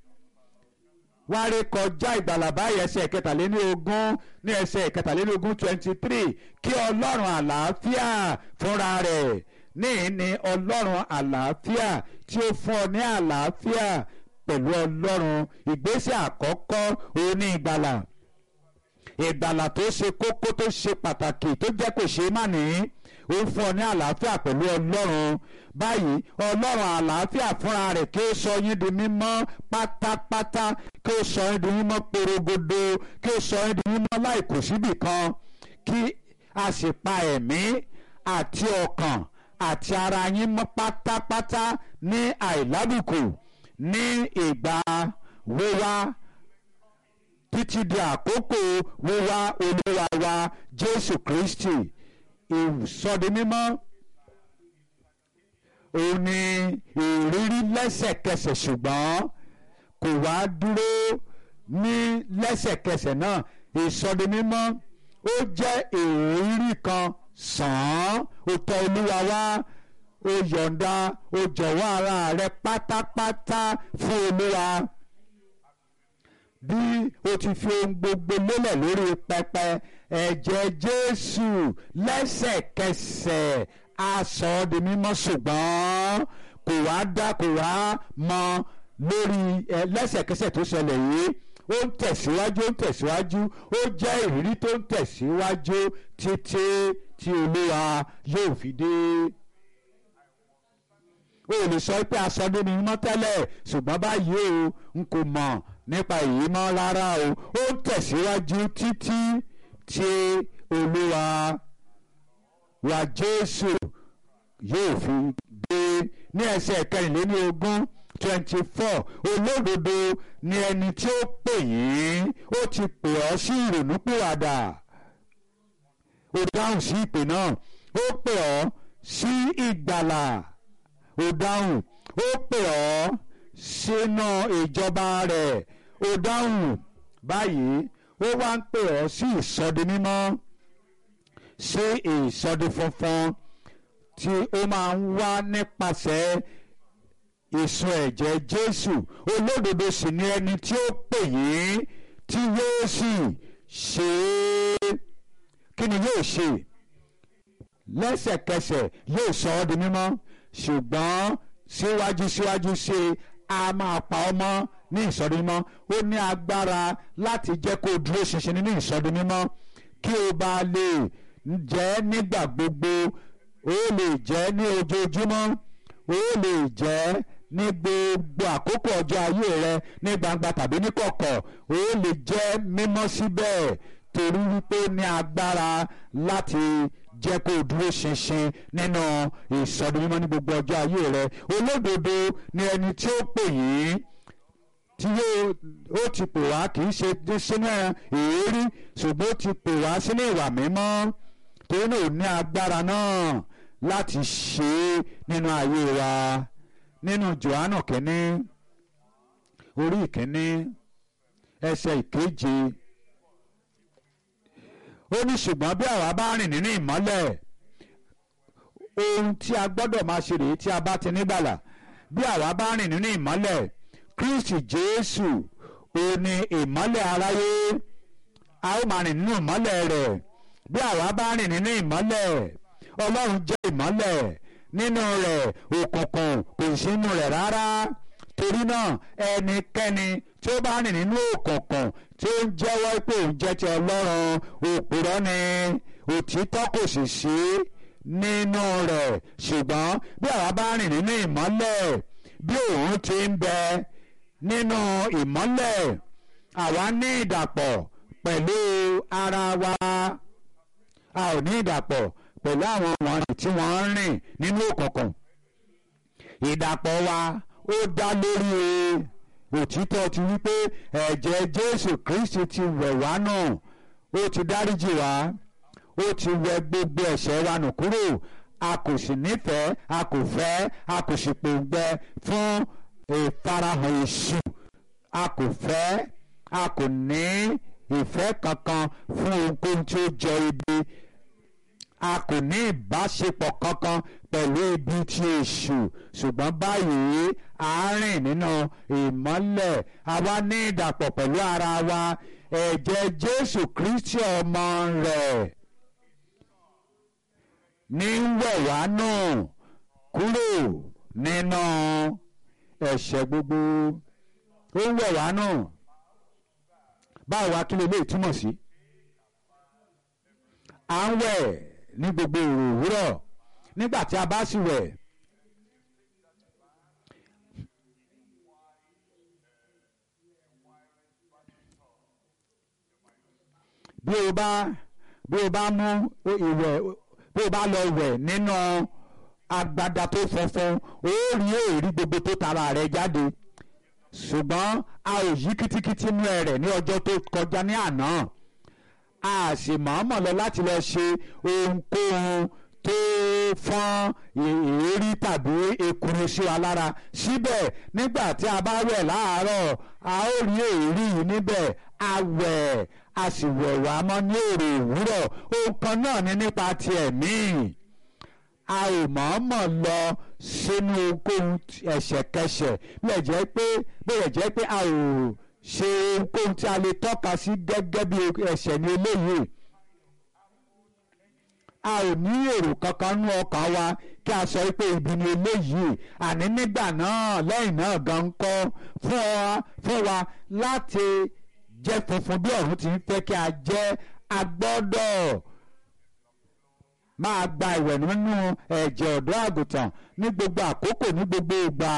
wárí kọjá ìgbàlà báyìí ẹsẹ̀ ìkẹtàléní ogún ní ẹsẹ̀ ìkẹtàléní ogún twenty three kí ọlọ́run àlàáfíà fúnra rẹ̀ ní ní ọlọ́run àlàáfíà tí ó fún ọ ní àlàáfíà pẹ̀lú ọlọ́run ìgbésẹ̀ àkọ́kọ́ òun ní ìgbàlà ìgbàlà tó ṣe kókó tó ṣe pàtàkì tó jẹ́ kò ṣe má ní ó fún ọ ní àlàáfíà pẹ̀lú ọlọ́run báyìí ọlọ́run àlàáfíà fúnra rẹ̀ kí ó sọ yín di mímọ́ pátápátá kí ó sọ yín di mímọ́ porogodo kí ó sọ yín di mímọ́ láìkù síbì kan kí a sì pa ẹ̀mí àti ọkàn àti ara yín mọ́ pátápátá ní àìlábùkù ní ìgbà wíwá títí di àkókò wíwá olúwa wa jésù kristi ìsọdimímọ́ òun ni ìrírí lẹ́sẹ̀kẹsẹ̀ ṣùgbọ́n kò wá dúró ní lẹ́sẹ̀kẹsẹ̀ náà ìsọdimímọ́ ó jẹ́ ìrírí kan sàn án ó tọ̀ olúwa wá ó yọ̀ǹda ó jọ̀wọ́ ara rẹ pátápátá fún olúwa bí o ti fi ohun gbogbo lélẹ̀ lórí pẹpẹ ẹ̀jẹ̀ jésù lẹ́sẹ̀kẹsẹ̀ a sọ ọ́ di mímọ́ ṣùgbọ́n kò wá dá kò wá mọ lórí ẹ lẹ́sẹ̀kẹsẹ̀ tó ṣẹlẹ̀ yìí ó ń tẹ̀síwájú ó ń tẹ̀síwájú ó jẹ́ ìrírí tó ń tẹ̀síwájú títí tí olúwa yóò fi dé o lè sọ pé aṣọ ní mímọ́ tẹ́lẹ̀ ṣùgbọ́n báyìí o n kò mọ̀ nípa èyí mọ́ rárá o ó ń tẹ̀síwájú títí tí olúwa wa jésù yóò fi dé ní ẹsẹ̀ kẹrìnléní ogún twenty four olódodo ni ẹni tí ó pè yín ó ti pè ọ́ sí ìrònúpìwàdà ó dáhùn sí ìpè náà ó pè ọ́ sí ìgbàlà ó dáhùn ó pè ọ́ sínú ìjọba rẹ̀ ó dáhùn báyìí ó wá ń pè ọ́ sí ìsọdi mímọ́ sí ìsọdi funfun tí ó máa ń wá nípasẹ̀ ìsun ẹ̀jẹ̀ Jésù olódodo sì ni ẹni tí ó pè yín tí yóò sì ṣe é kí ni yóò ṣe lẹ́sẹ̀kẹsẹ̀ yóò sọ ọ́ di mímọ́ ṣùgbọ́n síwájú síwájú sí i a máa pa ọ́ mọ́ ní ìsọdi mímọ́ ó ní agbára láti jẹ́ kó o dúró ṣinṣin nínú ìsọdi mímọ́ kí o bá lè jẹ́ nígbà gbogbo ó lè jẹ́ ní ojoojúmọ́ ó lè jẹ́ ní gbogbo àkókò ọjọ́ ayé rẹ ní gbangba tàbí ní kọ̀kọ̀ ó lè jẹ́ mímọ́ síbẹ̀ torí wípé ní agbára láti jẹ́ kó o dúró ṣinṣin nínú ìsọdún mímọ́ ní gbogbo ọjọ́ ayé rẹ olódodo ni ẹni tí ó pè yín tí ó ti pè wá kì í ṣe sínú èérí ṣùgbọ́n ó ti pè wá sínú ìwà mímọ́ torí náà ò ní agbára náà láti ṣe é nínú ayé wa nínú Jòhánù kínní orí ìkínní ẹsẹ̀ ìkeje ó ní ṣùgbọ́n bí àwa bá rìn nínú ìmọ́lẹ̀ ohun tí a gbọ́dọ̀ máa ṣe rèé tí a bá ti nígbàlà bí àwa bá rìn nínú ìmọ́lẹ̀ Kristi Jésù ó ní ìmọ́lẹ̀ aráyé a ó máa rìn nínú ìmọ́lẹ̀ rẹ̀ bí àwa bá rìn nínú ìmọ́lẹ̀ Ọlọ́run jẹ́ ìmọ́lẹ̀ nínú rẹ̀ òkùnkùn kò sí nínú rẹ̀ rárá torí náà ẹnikẹ́ni tí ó bá rìn nínú òkùnkùn tí ó ń jẹ́wọ́ pé òun jẹ́ ti Ọlọ́run òpùrọ́ ni òtítọ́ kò sì sí nínú rẹ̀ ṣùgbọ́n bí àwa bá rìn nínú ìmọ́lẹ̀ bí òun ti ń bẹ nínú ìmọ́lẹ̀ àwa ní ìdàpọ̀ pẹ̀lú ara wa a ò ní ìdàpọ̀ pẹ̀lú àwọn wọ̀nyí tí wọ́n ń rìn nínú òkùnkùn ìdàpọ̀ wa ó dá lórí òtítọ́ ti wípé ẹ̀jẹ̀ Jésù Kristi ti wẹ̀ wá nù ó ti dáríjì wá ó ti wẹ̀ gbogbo ẹ̀ṣẹ̀ wa nù kúrò a kò sì nífẹ̀ẹ́ a kò fẹ́ a kò sì pòǹgbẹ fún ìfarahàn èṣù a kò fẹ́ a kò ní ìfẹ́ kankan fún ohunkóhun tí ó jọ ibi a kò ní ìbáṣepọ̀ kankan pẹ̀lú ibi tí èṣù ṣùgbọ́n báyìí a rìn nínú ìmọ́lẹ̀ a wá ní ìdàpọ̀ pẹ̀lú ara wa ẹ̀jẹ̀ Jésù Kristi ọmọ rẹ̀ ní wẹ̀ wá nù kúrò nínú ẹ̀ṣẹ̀ gbogbo ó ń wẹ̀ wá nù báwo wá kí ló lè túmọ̀ sí à ń wẹ̀ ní gbogbo òrò òwúrọ̀ nígbà tí a bá sì wẹ̀ bí o bá bí o bá mú ìwẹ̀ bí o bá lọ wẹ̀ nínú agbada tó funfun ó rí èrí gbogbo tó tara rẹ̀ jáde ṣùgbọ́n a ò yí kítíkítí mú ẹ rẹ̀ ní ọjọ́ tó kọjá ní àná a sì mọ̀ọ́mọ̀ lọ láti lọ ṣe ohunkóhun tó fọ́n èérí tàbí ekuru sí wa lára síbẹ̀ nígbà tí a bá wẹ̀ láàárọ̀ a ó rí èérí yìí níbẹ̀ a wẹ̀ a sì wẹ̀ wá mọ́ ní òrò òwúrọ̀ ohun kan náà ní nípa ti ẹ̀mí a ò mọ̀ọ́mọ̀ lọ sínú ohunkóhun ẹ̀ṣẹ̀kẹṣẹ̀ bí ẹ̀ jẹ́ pé bí ẹ̀ jẹ́ pé a ò ṣe ohunkóhun tí a lè tọ́ka sí gẹ́gẹ́ bí ẹ̀ṣẹ̀ ní eléyìí a ò ní èrò kankan nú ọkàn wa kí a sọ pé ibi ni eléyìí àní nígbà náà lẹ́yìn náà gan ń kọ́ fún wa láti jẹ́ funfun bí ọ̀run ti ń fẹ́ kí a jẹ́ a gbọ́dọ̀ máa gba ìwẹ̀ nínú ẹ̀jẹ̀ ọ̀dọ́ àgùntàn ní gbogbo àkókò ní gbogbo ìgbà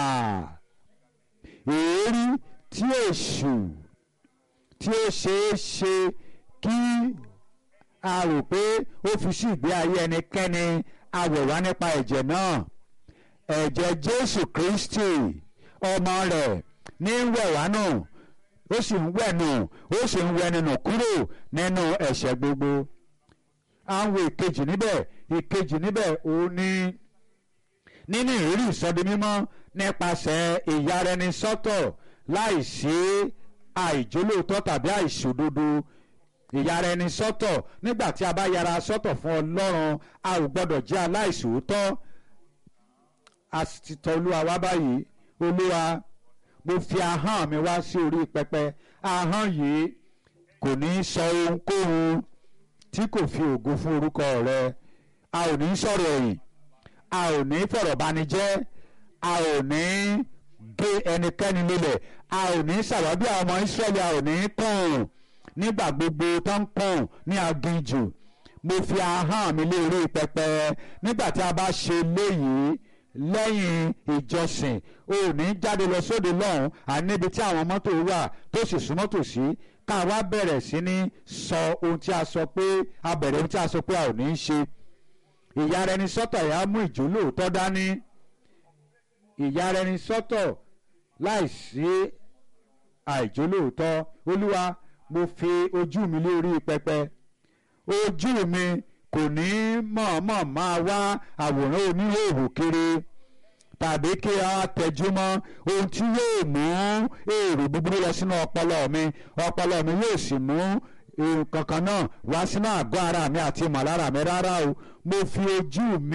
èérí tí èṣù tí ó ṣeé ṣe kí a rò pé ó fi sí ìgbé ayé ẹnikẹ́ni awẹ̀wá nípa ẹ̀jẹ̀ náà ẹ̀jẹ̀ Jésù Kristi ọmọ rẹ̀ ní wẹ̀wá nù ó sì ń wẹ̀ nù ó sì ń wẹ̀ nínú kúrò nínú ẹ̀ṣẹ̀ gbogbo àwọn ìkejì níbẹ̀ ìkejì níbẹ̀ òun ní nínú ìrírí ìsọdi mímọ́ nípasẹ̀ ìyaraẹnisọ́tọ̀ láìsí àìjólóòtọ́ tàbí àìṣòdodo ìyaraẹnisọ́tọ̀ nígbà tí a bá yara sọ́tọ̀ fún Ọlọ́run a ò gbọ́dọ̀ jẹ́ aláìṣòótọ́ a sì ti tọ̀ Olúwa wá báyìí Olúwa mo fi ahọ́n mi wá sí orí pẹpẹ ahọ́n yìí kò ní sọ ohunkóhun tí kò fi ògo fún orúkọ rẹ a ò ní sọ̀rọ̀ ẹ̀yìn a ò ní fọ̀rọ̀ banijẹ́ a ò ní gé ẹnikẹ́ni lélẹ̀ a ò ní ṣàwábí àwọn ọmọ Ísírẹ́lì a ò ní kùn nígbà gbogbo tó ń kùn ní aginjù mo fi ahọ́n mi lé orí pẹpẹ nígbà tí a bá ṣe léyìí lẹ́yìn ìjọsìn o ò ní jáde lọ sóde lọ́hùn àní níbi tí àwọn mọ́tò wà tó sì súnmọ́ tòsí ká wá bẹ̀rẹ̀ sí ní sọ ohun tí a sọ pé a bẹ̀rẹ̀ ohun tí a sọ pé a ò ní í ṣe ìyára ẹni sọ́tọ̀ yà á mú ìjólóòtọ́ dání ìyára ẹni sọ́tọ̀ láìsí àìjólóòtọ́ olúwa mo fi ojú mi lórí pẹpẹ ojú mi kò ní mọ̀ọ́mọ̀ máa wá àwòrán oníhòòhò kiri tàbí kí a tẹjúmọ́ ohun tí yóò mú èrò búburú lọ sínú ọpọlọ mi ọpọlọ mi yóò sì mú nǹkan kan náà wá sínú àgọ́ ara mi àti ìmọ̀lára mi rárá o mo fi ojú mi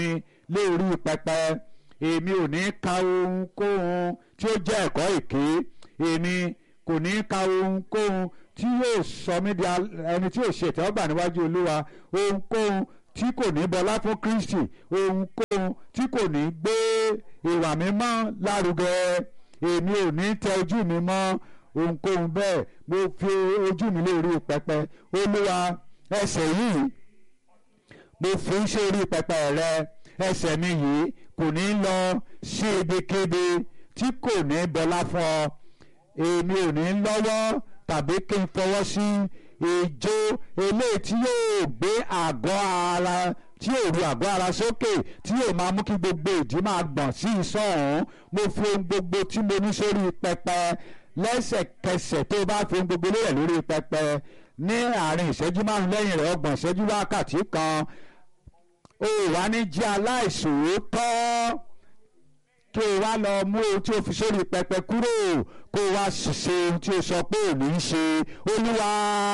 lé orí pẹpẹ èmi ò ní ka ohunkóhun tí ó jẹ́ ẹ̀kọ́ èké èmi kò ní ka ohunkóhun tí yóò sọ mí di ẹni tí yóò ṣe ìtẹ́wọ́gbà níwájú olúwa ohunkóhun tí kò ní bọlá fún kristi ohunkóhun tí kò ní gbé ìwà mímọ́ lárugẹ èmi ò ní tẹ ojú mi mọ́ ohunkóhun bẹ́ẹ̀ mo fi ojú mi lórí pẹpẹ olúwa ẹsẹ̀ yìí mo fi ń ṣe orí pẹpẹ rẹ ẹsẹ̀ mi yìí kò ní lọ sí ibikíbi tí kò ní bọlá fún ọ èmi ò ní lọ́wọ́ tàbí kí n fọwọ́ sí ìjó eléyìí tí yóò gbé àgọ́ ara tí yóò ru àgọ́ ara sókè tí yóò máa mú kí gbogbo ìdí máa gbọ̀n sí ìsọ̀ ọ̀hún mo fi ohun gbogbo tí mo ní sórí pẹpẹ lẹ́sẹ̀kẹsẹ̀ tó bá fi ohun gbogbo lélẹ̀ lórí pẹpẹ ní àárín ìṣẹ́jú márùn lẹ́yìn rẹ̀ ọgbọ̀n ìṣẹ́jú wákàtí kan ó wá ní jẹ́ aláìṣòótọ́ kí o wá lọ mú ohun tí o fi sórí pẹpẹ kúrò kó o wá ṣe ohun tí o sọ pé ò ní í ṣe olúwa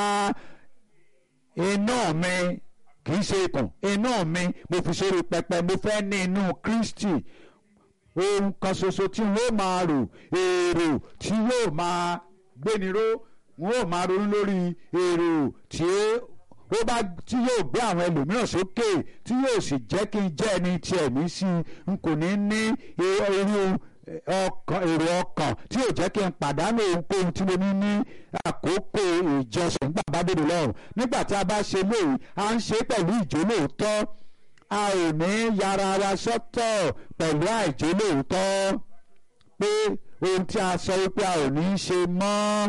iná mi kì í ṣe ikùn iná mi mo fi sórí pẹpẹ mo fẹ́ ní inú Kristi ohun kan ṣoṣo tí wọ́n máa rò èrò tí yóò máa gbéniró wọ́n ó máa ronú lórí èrò tí ó bá tí yóò gbé àwọn ẹlòmíràn sókè tí yóò sì jẹ́ kí n jẹ́ ẹni tí ẹ̀mí sí n kò ní ní irú ọkàn èrò ọkàn tí yóò jẹ́ kí n pàdánù ohunkóhun tí mo ní ní àkókò ìjọsìn nígbà bá dòdò lọ́rùn nígbà tí a bá ṣe léyìí à ń ṣe pẹ̀lú ìjólóòótọ́ a ò ní yára wa sọ́tọ̀ pẹ̀lú àìjólóòótọ́ pé ohun tí a sọ wípé a ò ní í ṣe mọ́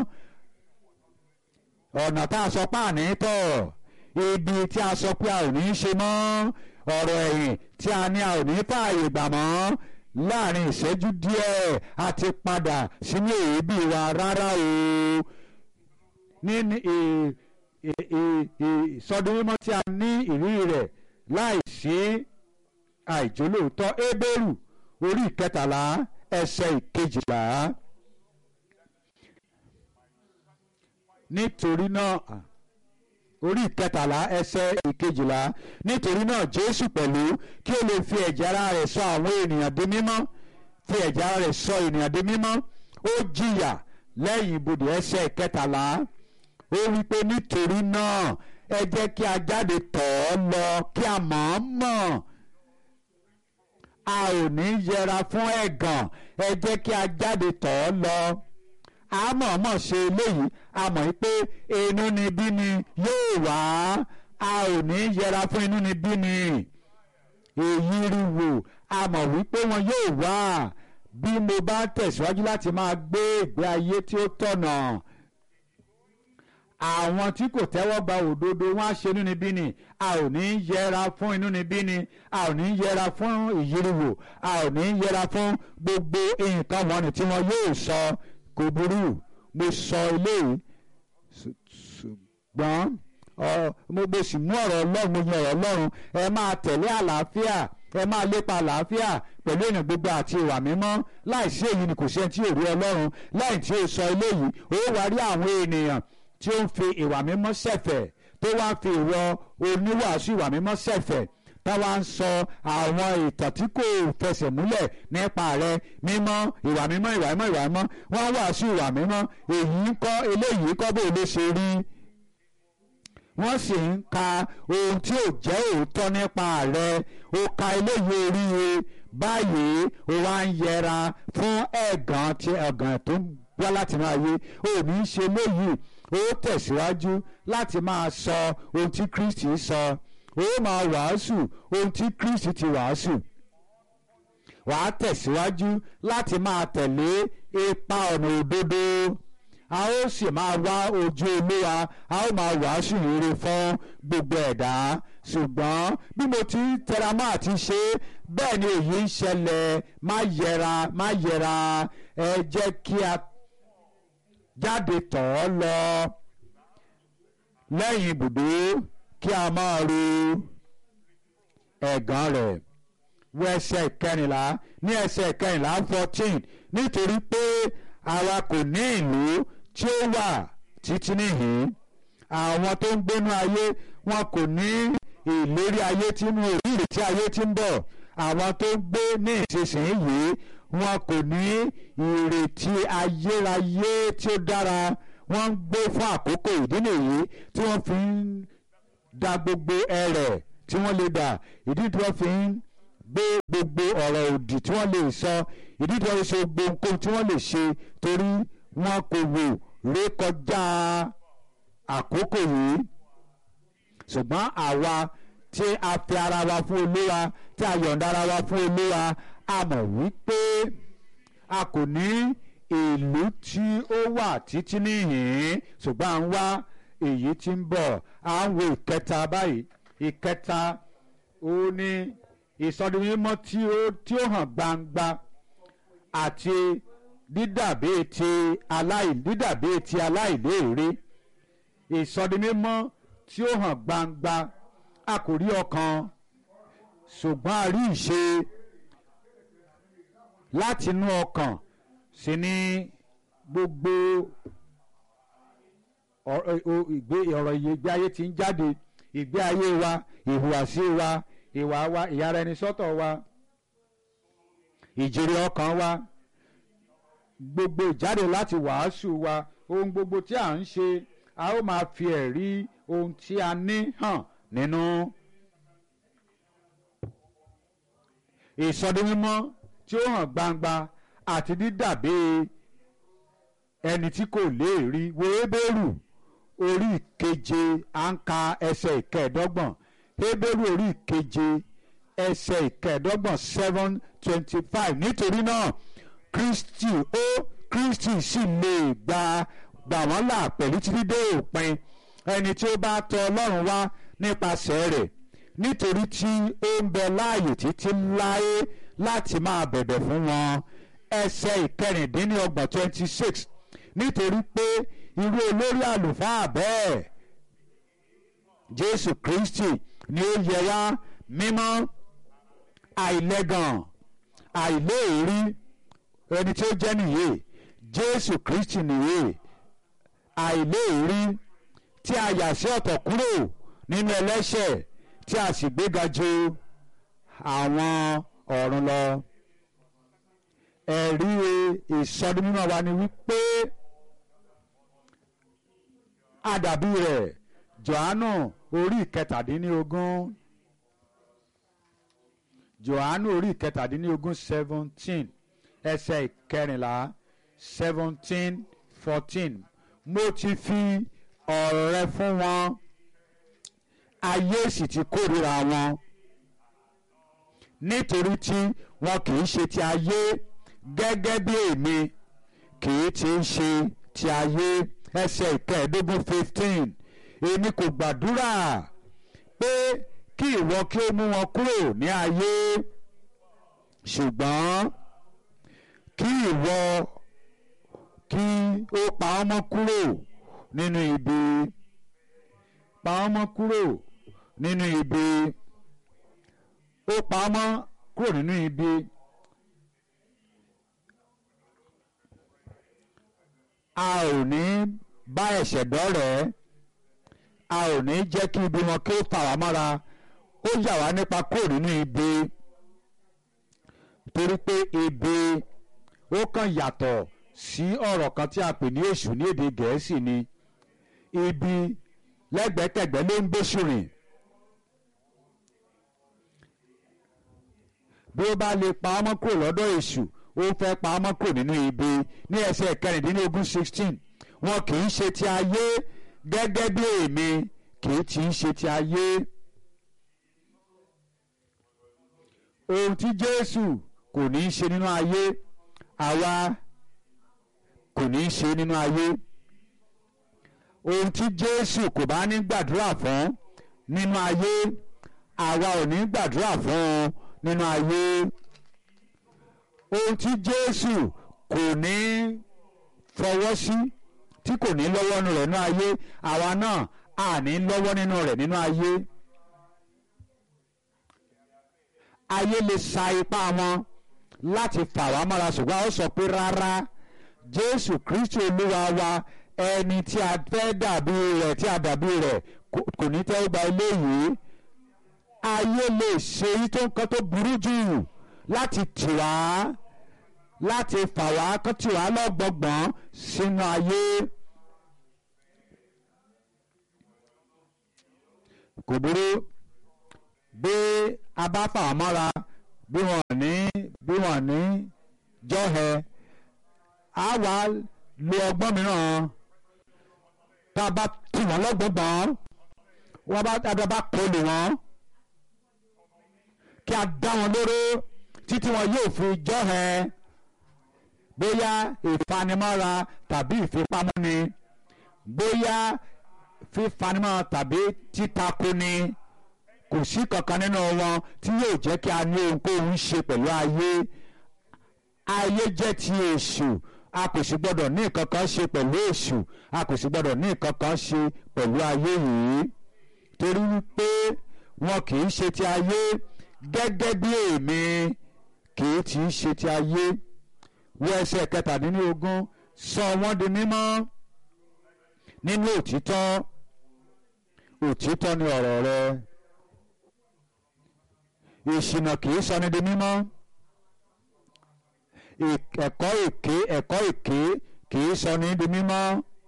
ọ̀nà tá a sọ pé àní tọ̀ ibi tí a sọ pé a ò ní í ṣe mọ́ ọ̀rọ̀ ẹ̀yìn tí a ní a ò ní fààyè gbà mọ́ láàrin ìṣẹ́jú díẹ̀ a ti padà sínú èébì wa rárá o ní ìsọdún mímọ́ tí a ní ìrírí rẹ̀ láìsí àìjólóòótọ́ Hébérù orí ìkẹtàlá ẹsẹ̀ ìkejìlá. nítorí náà orí ìkẹtàlá ẹsẹ̀ ìkejìlá nítorí náà Jésù pẹ̀lú kí ó lè fi ẹ̀jẹ̀ ara rẹ̀ sọ àwọn ènìyàn di mímọ́ fi ẹ̀jẹ̀ ara rẹ̀ sọ ènìyàn di mímọ́ ó jìyà lẹ́yìn ibodè ẹsẹ̀ ìkẹtàlá ó wí pé nítorí náà ẹ jẹ́ kí a jáde tọ̀ ọ́ lọ kí a mọ̀ ọ́n mọ̀ a ò ní yẹra fún ẹ̀gàn ẹ jẹ́ kí a jáde tọ̀ ọ́ lọ a mọ̀ọ́mọ̀ ṣe eléyìí a mọ̀ pé inúnibí ni yóò wá a ò ní yẹra fún inúnibí ni èyí rí wò a mọ̀ wípé wọn yóò wá bí mo bá tẹ̀síwájú láti máa gbé ìgbé ayé tí ó tọ̀nà àwọn tí kò tẹ́wọ́ gba òdodo wọn á ṣe inúnibíni a ò ní yẹra fún inúnibíni a ò ní yẹra fún ìyíriwò a ò ní yẹra fún gbogbo nǹkan wọ̀nyí tí wọn yóò sọ kò burú mo sọ eléyìí ṣùgbọ́n mo sì mú ọ̀rọ̀ ọlọ́run mo yan ọ̀rọ̀ ọlọ́run ẹ máa tẹ̀lé àlàáfíà ẹ máa lépa àlàáfíà pẹ̀lú èèyàn gbogbo àti ìwà mímọ́ láìsí èyí ni kò sí ẹni tí ò rí ọlọ́run lẹ́yìn tí ó sọ eléyìí ó wá rí àwọn ènìyàn tí ó ń fi ìwà mímọ́ ṣẹ̀fẹ̀ tó wá ń fi ìwọ oníwàásù ìwà mímọ́ ṣẹ̀fẹ̀ táwa ń sọ àwọn ìtàn tí kò fẹsẹ̀ múlẹ̀ nípa rẹ mímọ́ ìwà mímọ́ ìwà mímọ́ ìwà mímọ́ wọ́n wàásù ìwà mímọ́ èyí ń kọ́ eléyìí kọ́ bó ló ṣe rí wọ́n sì ń ka ohun tí ò jẹ́ òótọ́ nípa rẹ ó ka eléyìí oríire báyìí ó wá ń yẹra fún ẹ̀gàn tí ẹ̀gàn tó ń wá láti máa yé ó ní í ṣe léyìí ó tẹ̀síwájú láti máa sọ ohun tí Kristi sọ ó máa wàásù ohun tí Kristi ti wàásù wàá tẹ̀síwájú láti máa tẹ̀lé ipa ọ̀nà òdodo a ó sì máa wá ojú olúwa a ó máa wàásù rere fún gbogbo ẹ̀dá ṣùgbọ́n bí mo ti ń tẹra mọ́ àti ṣe bẹ́ẹ̀ ni èyí ń ṣẹlẹ̀ má yẹra má yẹra ẹ jẹ́ kí a jáde tọ̀ ọ́ lọ lẹ́yìn ibùdó kí a máa ro ẹ̀gàn rẹ̀ wọ ẹsẹ̀ ìkẹrìnlá ní ẹsẹ̀ ìkẹrìnlá fourteen nítorí pé àwa kò ní ìlú tí ó wà títí níhìn àwọn tó ń gbénú ayé wọn kò ní ìlérí ayé tí mú ìrírí tí ayé tí ń bọ̀ àwọn tó ń gbé ní ìsinsìnyí wọn kò ní ìrètí ayérayé tí ó dára wọ́n ń gbé fún àkókò ìdí nìyí tí wọ́n fi ń da gbogbo ẹrẹ̀ tí wọ́n lè dà ìdí tí wọ́n fi ń gbé gbogbo ọ̀rọ̀ òdì tí wọ́n lè sọ ìdí tí wọ́n fi ṣe gbogbo nǹkan tí wọ́n lè ṣe torí wọn kò wò rékọjá àkókò yìí ṣùgbọ́n àwa tí a fi ara wa fún olúwa tí a yọ̀ǹda ara wa fún olúwa a mọ̀ wípé a kò ní ìlú tí ó wà títí níhìn-ín ṣùgbọ́n à ń wá èyí tí ń bọ̀ à ń wo ìkẹta báyìí ìkẹta ó ní ìsọdimímọ́ tí ó tí ó hàn gbangba àti dídàbí ti aláì dídàbí ti aláìléèrè ìsọdimímọ́ tí ó hàn gbangba a kò rí ọkàn ṣùgbọ́n a rí ìṣe látinú ọkàn sí ní gbogbo ọ̀rọ̀ ìgbé ayé tí ń jáde ìgbé ayé wa ìhùwàsí wa ìwà wa ìyára ẹni sọ́tọ̀ wa ìjèrè ọkàn wa gbogbo ìjáde láti wàásù wa ohun gbogbo tí à ń ṣe a ó máa fi ẹ̀rí ohun tí a ní hàn nínú ìsọdimímọ́ tí ó hàn gbangba àti dídàbí ẹni tí kò lè rí wo Hébérù orí ìkeje à ń ka ẹsẹ̀ ìkẹẹ̀dọ́gbọ̀n Hébérù orí ìkeje ẹsẹ̀ ìkẹẹ̀dọ́gbọ̀n seven twenty five nítorí náà Kristi ó Kristi sì lè gba gbà wọ́n là pẹ̀lú títí dé òpin ẹni tí ó bá tọ̀ Ọlọ́run wá nípasẹ̀ rẹ̀ nítorí tí ó ń bẹ láàyè títí láé láti máa bẹ̀bẹ̀ fún wọn ẹsẹ̀ ìkẹrìndínlọ́gbọ̀n twenty six nítorí pé irú olórí àlùfáà bẹ́ẹ̀ Jésù Kristi ni ó yẹ wá mímọ́ àìlẹ́gàn àìléèrí ẹni tí ó jẹ́ nìyé Jésù Kristi nìyé àìléèrí tí a yà sí ọ̀tọ̀ kúrò nínú ẹlẹ́ṣẹ̀ tí a sì gbéga ju àwọn ọ̀run lọ. ẹ̀rí ìsọdúnmọ́ wa ni wípé àdàbí rẹ̀ Jòhánù orí ìkẹtàdínlógún Jòhánù orí ìkẹtàdínlógún seventeen ẹsẹ̀ ìkẹrìnlá seventeen fourteen mo ti fi ọ̀rọ̀ rẹ fún wọn ayé sì ti kórìíra wọn nítorí tí wọn kì í ṣe ti ayé gẹ́gẹ́ bí èmi kì í ti ń ṣe ti ayé ẹsẹ̀ ìkẹẹ̀ẹ́dógún fifteen èmi kò gbàdúrà pé kí ìwọ kí ó mú wọn kúrò ní ayé ṣùgbọ́n kí ìwọ kí ó pa wọ́n mọ́ kúrò nínú ibi pa wọ́n mọ́ kúrò nínú ibi ó pa wọ́n mọ́ kúrò nínú ibi a ò ní bá ẹ̀ṣẹ̀ dọ́rẹ̀ẹ́ a ò ní jẹ́ kí ibi wọn kí ó fà wá mọ́ra ó yà wá nípa kúrò nínú ibi torí pé ibi ó kàn yàtọ̀ sí ọ̀rọ̀ kan tí a pè ní èṣù ní èdè gẹ̀ẹ́sì ni ibi lẹ́gbẹ̀kẹ̀gbẹ́ ló ń bẹ́sù rìn bí ó bá lè pa ọmọ kúrò lọ́dọ̀ èṣù ó fẹ́ pa ọmọ kúrò nínú ibi ní ẹsẹ̀ kẹrìndínlógún sixteen wọn kì í ṣe ti ayé gẹ́gẹ́ bí èmi kì í ti ń ṣe ti ayé. ohun tí Jésù kò ní í ṣe nínú ayé àwa kò ní í ṣe nínú ayé ohun tí Jésù kò bá ní gbàdúrà fún nínú ayé àwa ò ní gbàdúrà fún un nínú ayé ohun tí Jésù kò ní fọwọ́ sí tí kò ní lọ́wọ́ nínú rẹ̀ nínú ayé àwa náà à ní lọ́wọ́ nínú rẹ̀ nínú ayé ayé lè sa ipá wọn láti fà wá mọ́ra ṣùgbọ́n ó sọ pé rárá Jésù Kristi Olúwa wa ẹni tí a fẹ́ dàbí rẹ̀ tí a dàbí rẹ̀ kò ní tẹ́ gba eléyìí ayé lè ṣe èyí tó nǹkan tó burú jù láti tì wá láti fà wá kó tì wá lọ́gbọ̀gbọ̀n sínú ayé. kò burú bí a bá fà wọ́n mọ́ra bí wọ́n ní bí wọ́n ní jọ́hẹ á wá lo ọgbọ́n mìíràn tá a bá tì wọ́n lọ́gbọ̀gbọ̀n wọ́n bá tá a bá kọlù wọ́n kí a dá wọn lóró títí wọn yóò fi jọ́hẹ bóyá ìfanimọ́ra tàbí ìfipámúni bóyá fífanimọ́ra tàbí títakoni kò sí kankan nínú wọn tí yóò jẹ́ kí a ní ohunkóhun ṣe pẹ̀lú ayé ayé jẹ́ ti èṣù a kò sì gbọ́dọ̀ ní kankan ṣe pẹ̀lú èṣù a kò sì gbọ́dọ̀ ní kankan ṣe pẹ̀lú ayé yìí torí wípé wọn kì í ṣe ti ayé gẹ́gẹ́ bí èmi kì í ti ṣe ti ayé wọ ẹsẹ̀ kẹtàdínlógún sọ wọ́n di mímọ́ nínú òtítọ́ òtítọ́ ni ọ̀rọ̀ rẹ ìṣìnà kì í sọni di mímọ́ ẹ̀kọ́ èké ẹ̀kọ́ èké kì í sọni di mímọ́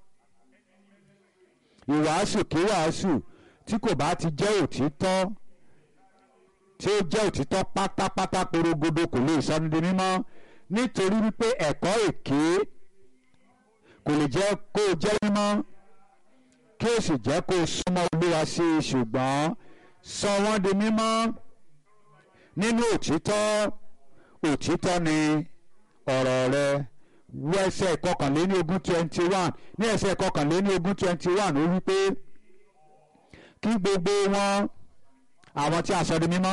ìwàásù kí wàásù tí kò bá ti jẹ́ òtítọ́ tí ó jẹ́ òtítọ́ pátápátá porogodo kò lè sọni di mímọ́ nítorí wípé ẹ̀kọ́ èké kò lè jẹ́ kó o jẹ́ mímọ́ kí o sì jẹ́ kó o súnmọ́ olúwa sí i ṣùgbọ́n sọ wọ́n di mímọ́ nínú òtítọ́ òtítọ́ ni ọ̀rọ̀ rẹ wọ ẹsẹ̀ ìkọkànléní ogún twenty one ní ẹsẹ̀ ìkọkànléní ogún twenty one ó wí pé kí gbogbo wọn àwọn tí a sọ di mímọ́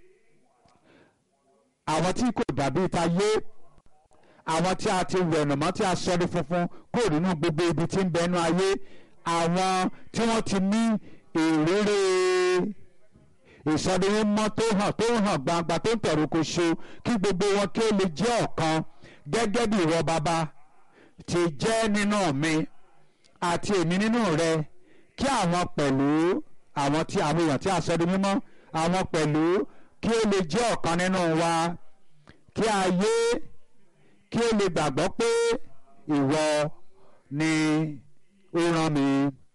àwọn tí kò dàbí ta yé àwọn tí a ti wẹ̀nùmọ́ tí a sọ di funfun kúrò nínú gbogbo ibi tí ń bẹnu ayé àwọn tí wọ́n ti ní ìrírí ìsọdimímọ́ tó hàn tó hàn gbangba tó ń tẹ̀rù kò ṣo kí gbogbo wọn kí ó lè jẹ́ ọ̀kan gẹ́gẹ́ bí ìwọ bàbá ti jẹ́ nínú mi àti èmi nínú rẹ kí àwọn pẹ̀lú àwọn tí àwọn èèyàn tí a sọ di mímọ́ àwọn pẹ̀lú kí ó lè jẹ́ ọ̀kan nínú wa kí ayé kí ó lè gbàgbọ́ pé ìwọ ni ó rán mi.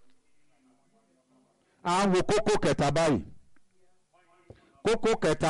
à ń wo kókó kẹta báyìí kókó kẹta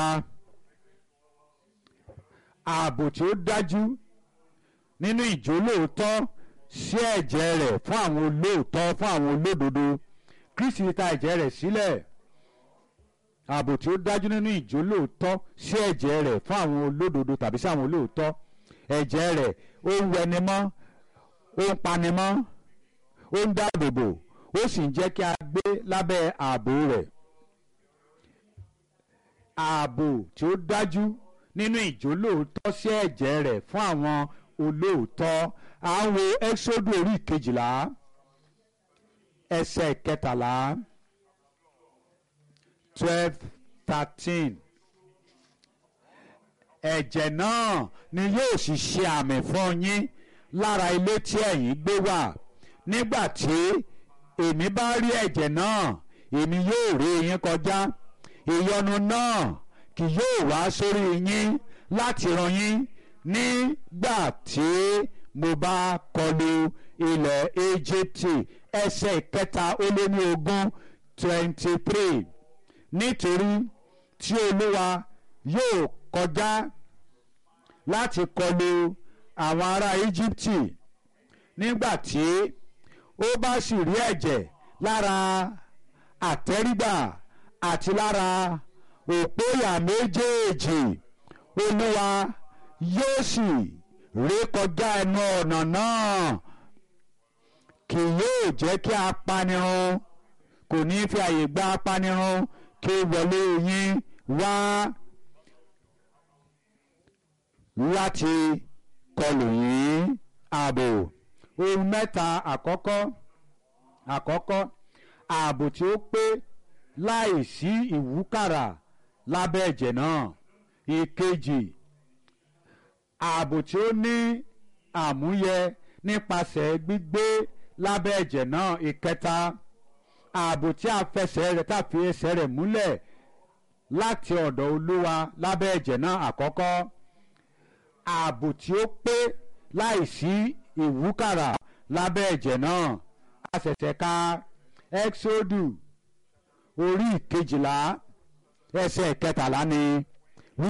ààbò tí ó dájú nínú ìjólóòótọ́ sí ẹ̀jẹ̀ rẹ̀ fún àwọn olóòótọ́ fún àwọn olódodo Kristi ta ẹ̀jẹ̀ rẹ̀ sílẹ̀ ààbò tí ó dájú nínú ìjólóòótọ́ sí ẹ̀jẹ̀ rẹ̀ fún àwọn olódodo tàbí sí àwọn olóòótọ́ ẹ̀jẹ̀ rẹ̀ ó ń wẹni mọ́ ó ń pani mọ́ ó ń dáàbòbò ó sì ń jẹ́ kí a gbé lábẹ́ ààbò rẹ̀ ààbò tí ó dájú nínú ìjólóòótọ́ sí ẹ̀jẹ̀ rẹ̀ fún àwọn olóòótọ́ à ń wo ẹ́sọ́dù orí kejìlá ẹsẹ̀ kẹtàlá twelve thirteen ẹ̀jẹ̀ náà ni yóò sì ṣe àmì fún yín lára ilé tí ẹ̀yin gbé wà nígbà tí èmi bá rí ẹ̀jẹ̀ náà èmi yóò rí yín kọjá ìyọnu náà kì yóò wá sórí yín láti ràn yín nígbà tí mo bá kọlu ilẹ̀ Íjíbítì ẹsẹ̀ ìkẹta ó lé ní ogún twenty three nítorí tí Olúwa yóò kọjá láti kọlu àwọn ará Íjíbítì nígbà tí ó bá sì rí ẹ̀jẹ̀ lára àtẹ́rígbà àti lára òpóyà méjèèjì olúwa yóò sì ré kọjá ẹnu ọ̀nà náà kì yóò jẹ́ kí apanirun kò ní fi àyè gba apanirun kí ó wọlé yín wá láti kọlù yín ààbò ohun mẹ́ta àkọ́kọ́ àkọ́kọ́ ààbò tí ó pé láì sí ìwúkàrà lábẹ́ ẹ̀jẹ̀ náà ìkejì ààbò tí ó ní àmúyẹ nípasẹ̀ gbígbé lábẹ́ ẹ̀jẹ̀ náà ìkẹta ààbò tí a fẹsẹ̀ rẹ̀ tá a fi ẹsẹ̀ rẹ̀ múlẹ̀ láti ọ̀dọ̀ olúwa lábẹ́ ẹ̀jẹ̀ náà àkọ́kọ́ ààbò tí ó pé láìsí ìwúkàrà lábẹ́ ẹ̀jẹ̀ náà a ṣẹ̀ṣẹ̀ ka exodu orí ìkejìlá ẹsẹ̀ kẹtàlá ni